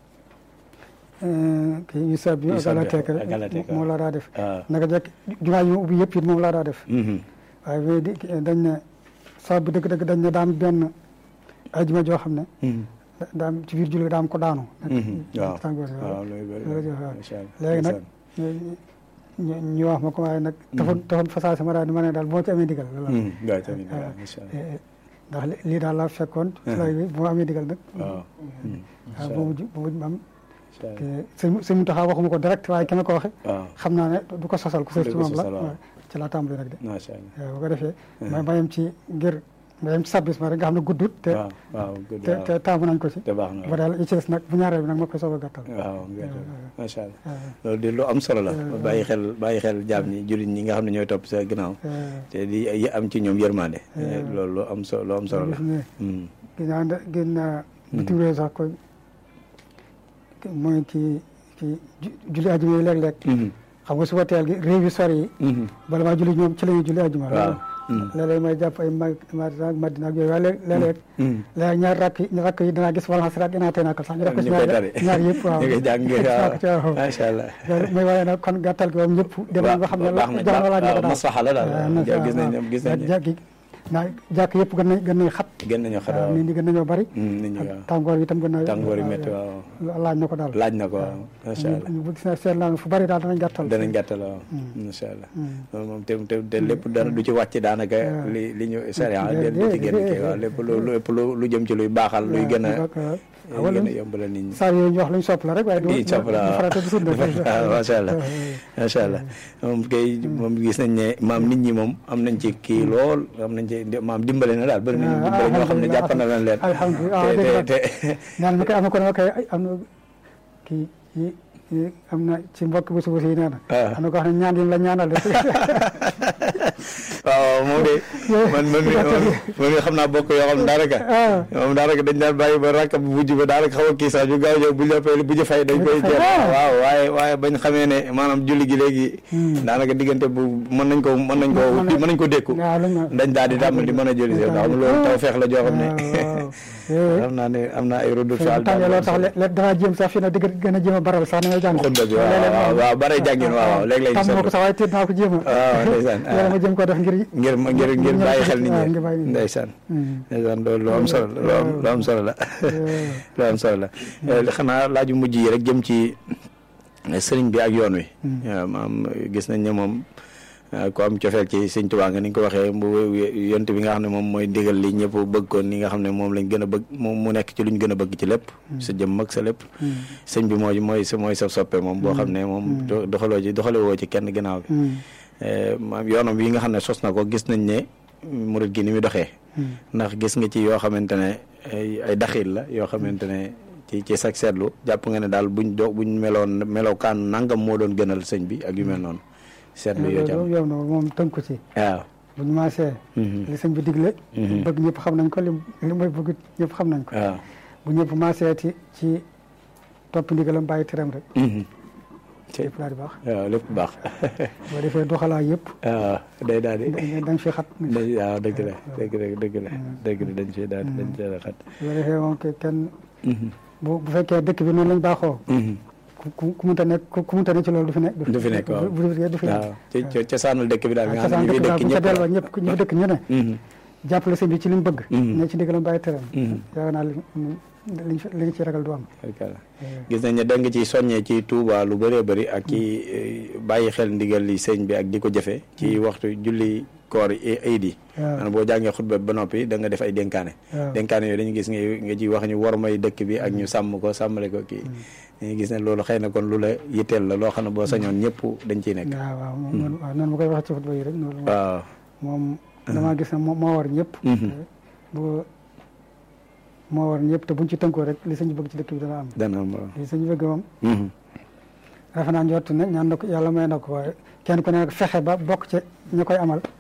Speaker 5: kii yu sab bi ak
Speaker 4: Yusaab bi
Speaker 5: alateek
Speaker 4: ak alateek,
Speaker 5: moo la daa def
Speaker 4: waaw
Speaker 5: naka jekk jumaa yi ma ubbi yëpp it moom laa daa def
Speaker 4: Mhm.
Speaker 5: waaye bii di dañ ne sab bi dëgg-dëgg dañ ne daam benn ajuma joo xam ne
Speaker 4: Mhm.
Speaker 5: da- daam ci biir julli daam ko daanu
Speaker 4: Mhm. waaw
Speaker 5: tàngoor si
Speaker 4: waaw loolu bëri
Speaker 5: loolu jox waaw
Speaker 4: macha allah
Speaker 5: léegi nag ñu ñu wax ma ko waaye nag taxoon taxoon fasaa sama daal di ma ne daal boo ci amee digal loolu la.
Speaker 4: Mhm. waaw tamit waaw
Speaker 5: waaw.
Speaker 4: macha allah
Speaker 5: Eh, eh, ndax li- lii daal laa fekkoon ci lay bi bu ma amee digal nag
Speaker 4: waaw Mhm.
Speaker 5: waaw
Speaker 4: macha
Speaker 5: boobu
Speaker 4: allah
Speaker 5: ji boobu ji am
Speaker 4: macha allah
Speaker 5: te sëñ sëñ Mountakha waxuma ko direct waaye ki ma ko waxe
Speaker 4: waaw
Speaker 5: xam naa ne du ko sosal ku sës
Speaker 4: Du
Speaker 5: ci
Speaker 4: ko
Speaker 5: moom la
Speaker 4: sosal, waaw.
Speaker 5: waaw, ci laa tàmbali nag de
Speaker 4: macha allah
Speaker 5: waaw bu ko defee ma ma yem ci ngir ma yem ci sabbis ma rek nga xam ne guddut te
Speaker 4: waaw waaw good
Speaker 5: te
Speaker 4: waaw
Speaker 5: te taamu nañ ko ci
Speaker 4: te baax na
Speaker 5: ba
Speaker 4: waaw
Speaker 5: daal yi ci des nag bu ñaareel bi nag ma koy soog a gàttal
Speaker 4: waaw good macha allah
Speaker 5: waaw.
Speaker 4: loolu di lu am solo la bàyyi xel bàyyi xel jaam ñi jullit ñi nga xam ne ñooy topp sa ginnaaw
Speaker 5: Eh,
Speaker 4: te di yi am ci ñoom yërmande loolu lu am solo lu am solo la
Speaker 5: gis ne
Speaker 4: Mhm.
Speaker 5: ginnaaw da gën naa bitim réew sax koy mooy ci ci ju- julli ajuma yi léeg-léeg
Speaker 4: Mhm.
Speaker 5: xam nga suba teel gi réew yu sori yi
Speaker 4: Mhm.
Speaker 5: bala maa julli ñoom ci la ñuy julli ajuma
Speaker 4: waaw Mhm.
Speaker 5: léeg-léeg may jàpp ay mag Madina ak Madina ak yooyu waaye léeg- léeg-léeg
Speaker 4: Mhm.
Speaker 5: léeg ñaar rakk yi rakk yi danaa gis wala xasiraat dinaa tey nakal sax ñu def ko ci
Speaker 4: ñu koy
Speaker 5: ñaar
Speaker 4: tari
Speaker 5: ñaar yëpp waaw
Speaker 4: ñu koy jàng
Speaker 5: Waaw, ci waaw.
Speaker 4: macha allah
Speaker 5: loolu mooy waaye nag kon gàttal gi moom ñëpp dem nañ ba xam ne
Speaker 4: baax na
Speaker 5: jamono laaj na ko
Speaker 4: waaw
Speaker 5: daal
Speaker 4: maslaxa la daal
Speaker 5: waaw, maslaxa,
Speaker 4: gis nañ ne
Speaker 5: waaw.
Speaker 4: gis nañ ne
Speaker 5: jàkk yi naa jàkk yëpp gën nañ gën nañ xat
Speaker 4: gën nañoo xar
Speaker 5: waaw
Speaker 4: waaw
Speaker 5: nit ñi gën nañoo bari
Speaker 4: Mm, nit ñi waaw
Speaker 5: tàngoor yi itam gën na
Speaker 4: tàngoor yi métti waaw
Speaker 5: laaj na ko daal
Speaker 4: laaj na ko waaw macha allah
Speaker 5: ñu bu gis na seet naa fu bari daal danañ gàttal
Speaker 4: danañ gàttal waaw macha allah loolu moom te te te lépp dara du ci wàcc daanaka li li ñu sariya
Speaker 5: Déedéet,
Speaker 4: del du ci génn kii
Speaker 5: déedéet.
Speaker 4: waaw lépp lu lépp lu lu jëm ci luy baaxal luy gën a
Speaker 5: waaw
Speaker 4: luy gën a yombalal nit ñi
Speaker 5: saa yooyu ñu wax lañ sopp la rek waaye du
Speaker 4: i sopp la
Speaker 5: du farata du sunna
Speaker 4: waaw macha allah macha allah moom kay moom gis nañ ne maam nit ñi moom am nañ ci kii lool am nañ ci maam dimbale na daal bëri nañu
Speaker 5: Ah,
Speaker 4: dimbale ñoo xam ne
Speaker 5: alhamdulillah,
Speaker 4: jàpp na leen leen
Speaker 5: alhamdulillah,
Speaker 4: te
Speaker 5: dégg
Speaker 4: te
Speaker 5: nga.
Speaker 4: te
Speaker 5: naan ma koy am na ko ne ma koy ay am na kii yi yi am na ci mbokk bu suba si nee na
Speaker 4: Ah.
Speaker 5: am na ko wax ne ñaan yi la ñaanal de
Speaker 4: waaw moom de man man mi man mi xam naa bokk yoo xam ne daanaka
Speaker 5: ah
Speaker 4: moom daanaka dañ daan bàyyi ba rakk bu mujj ba daanaka xaw a kii sax ñu gaaw ñëw bu ñu la bu ñu fay dañ koy jël
Speaker 5: Ah.
Speaker 4: waaw waaye waaye bañ xamee ne maanaam julli gi léegi daanaka diggante bu mën nañ ko mën nañ ko
Speaker 5: Mën na-
Speaker 4: mën nañ ko dékku
Speaker 5: waaw lañ ma
Speaker 4: dañ daal di tàmm di mën a julli si ndax xam loolu taw feex la joo xam ne
Speaker 5: waaw
Speaker 4: xam naa ne am naa ay rodu
Speaker 5: waaw tàngee loolu sax le danaa jéem sax fii nag di gën a jéem a baral sax ni may jàng
Speaker 4: xutba bi waaw waaw waaw bare jàngin waaw waaw léeg-léeg
Speaker 5: tàmm ma ko sax waaye te dinaa ko jéem a
Speaker 4: waaw ndeysaan
Speaker 5: yàlla ma jéem ko def ngir
Speaker 4: ngir ngir ngir bàyyi xel nit
Speaker 5: waaw,
Speaker 4: ñi
Speaker 5: ngir bàyyi nit ñi.
Speaker 4: ndeysaan
Speaker 5: Hmm.
Speaker 4: ndeysaan loolu lu am solo la lu am lu am solo la lu am solo la Eh, xanaa laaju mujj yi rek jëm ci eh, sëriñ bi ak yoon wi waaw maam gis nañ ne moom eh, ku am cofeel ci sëñ Tuubaa nga ni nga ko waxee mu yont bi nga xam ne moom mooy ndigal li ñëpp bëgg ko ni nga xam ne moom lañ gën a bëgg moom mu nekk ci luñ gën a bëgg ci lépp sa jëm mag sa lépp sëñ bi mooy mooy sa mooy sa soppe moom boo xam ne moom do- doxaloo ci doxale woo ci kenn ginnaaw bi
Speaker 5: Hmm.
Speaker 4: Eh, maam yoonam yi nga xam ne sos na ko gis nañ ne murit gi ni muy doxee ndax gis nga ci yoo xamante ne ay ay daxil la yoo xamante ne ci ci sag seetlu jàpp nga ne daal buñ do buñ meloon melokaan nangam moo doon gënal sëñ bi ak yu mel noonu seetlu yoo ci am
Speaker 5: loolu yow na moom tënku ci
Speaker 4: waaw
Speaker 5: bu ñu maasee
Speaker 4: Mhm.
Speaker 5: li sëñ bi digle
Speaker 4: Mhm.
Speaker 5: bëgg ñëpp xam nañ ko li li mooy bëgg ñëpp xam nañ ko
Speaker 4: waaw
Speaker 5: bu ñëpp maasee ci ci topp ndigalam bàyyi tiram rek
Speaker 4: Mhm. ci
Speaker 5: lépp daal di baax
Speaker 4: waaw lépp baax
Speaker 5: boo defee doxalaa yëpp
Speaker 4: waaw day daal di
Speaker 5: dañ fi xat
Speaker 4: dañ waaw dëgg la dëgg la dëgg la dëgg la dañ fi daal di dañ fi daal di xat
Speaker 5: boo defee moom ke kenn
Speaker 4: Mhm.
Speaker 5: bu bu fekkee dëkk bi noonu lañ baaxoo
Speaker 4: Mhm.
Speaker 5: ku ku ku munta nekk ku ku munta nekk ci loolu du fi nekk
Speaker 4: du fi nekk waaw
Speaker 5: du fi du fi nekk
Speaker 4: waaw ci ci cosaanul dëkk bi daal nga xam
Speaker 5: cosaan
Speaker 4: ne ñu fi
Speaker 5: dëkk
Speaker 4: dëkk
Speaker 5: daal bu ca
Speaker 4: ñëpp
Speaker 5: delloo ñëpp ñu fi dëkk ñu ne
Speaker 4: Mhm.
Speaker 5: jàppale sëñ bi ci li mu bëgg
Speaker 4: Mhm.
Speaker 5: ne ci ndigalam bàyyi tiram
Speaker 4: Mhm.
Speaker 5: yaakaar naa li liñ fi li nga ci ragal du am
Speaker 4: Barkalla. gis nañ ne da nga ci soññee ci Touba lu bëree bëri ak ci eh, bàyyi xel ndigal li sëñ bi ak di ko jëfe ci waxtu julli koor yi ayid yi
Speaker 5: waaw.
Speaker 4: maanaam boo jàngee xutba ba noppi da nga def ay dénkaane
Speaker 5: waaw.
Speaker 4: dénkaane yooyu dañu gis nga nga ci wax ñu war may dëkk bi ak ñu sàmm ko sàmmale ko kii dañuy gis ne loolu xëy na kon lu la yitteel la loo xam ne boo sañoon ñëpp dañ ciy nekk
Speaker 5: waaw waaw moom noonu waaw noonu ma koy waxee ci xutba yi rek noonu
Speaker 4: waaw
Speaker 5: moom damaa gis ne moo moo war ñëpp
Speaker 4: Mhm.
Speaker 5: bu moo war ñëpp te buñ ci tënkoo rek li sëñ bi bëgg ci dëkk bi dana am
Speaker 4: dana am waaw
Speaker 5: li sëñ bi bëgg moom
Speaker 4: Mhm.
Speaker 5: defe naa njort ne ñaan na ko yàlla may na ko waaye kenn ku ne nag fexe ba bokk ci ñu koy amal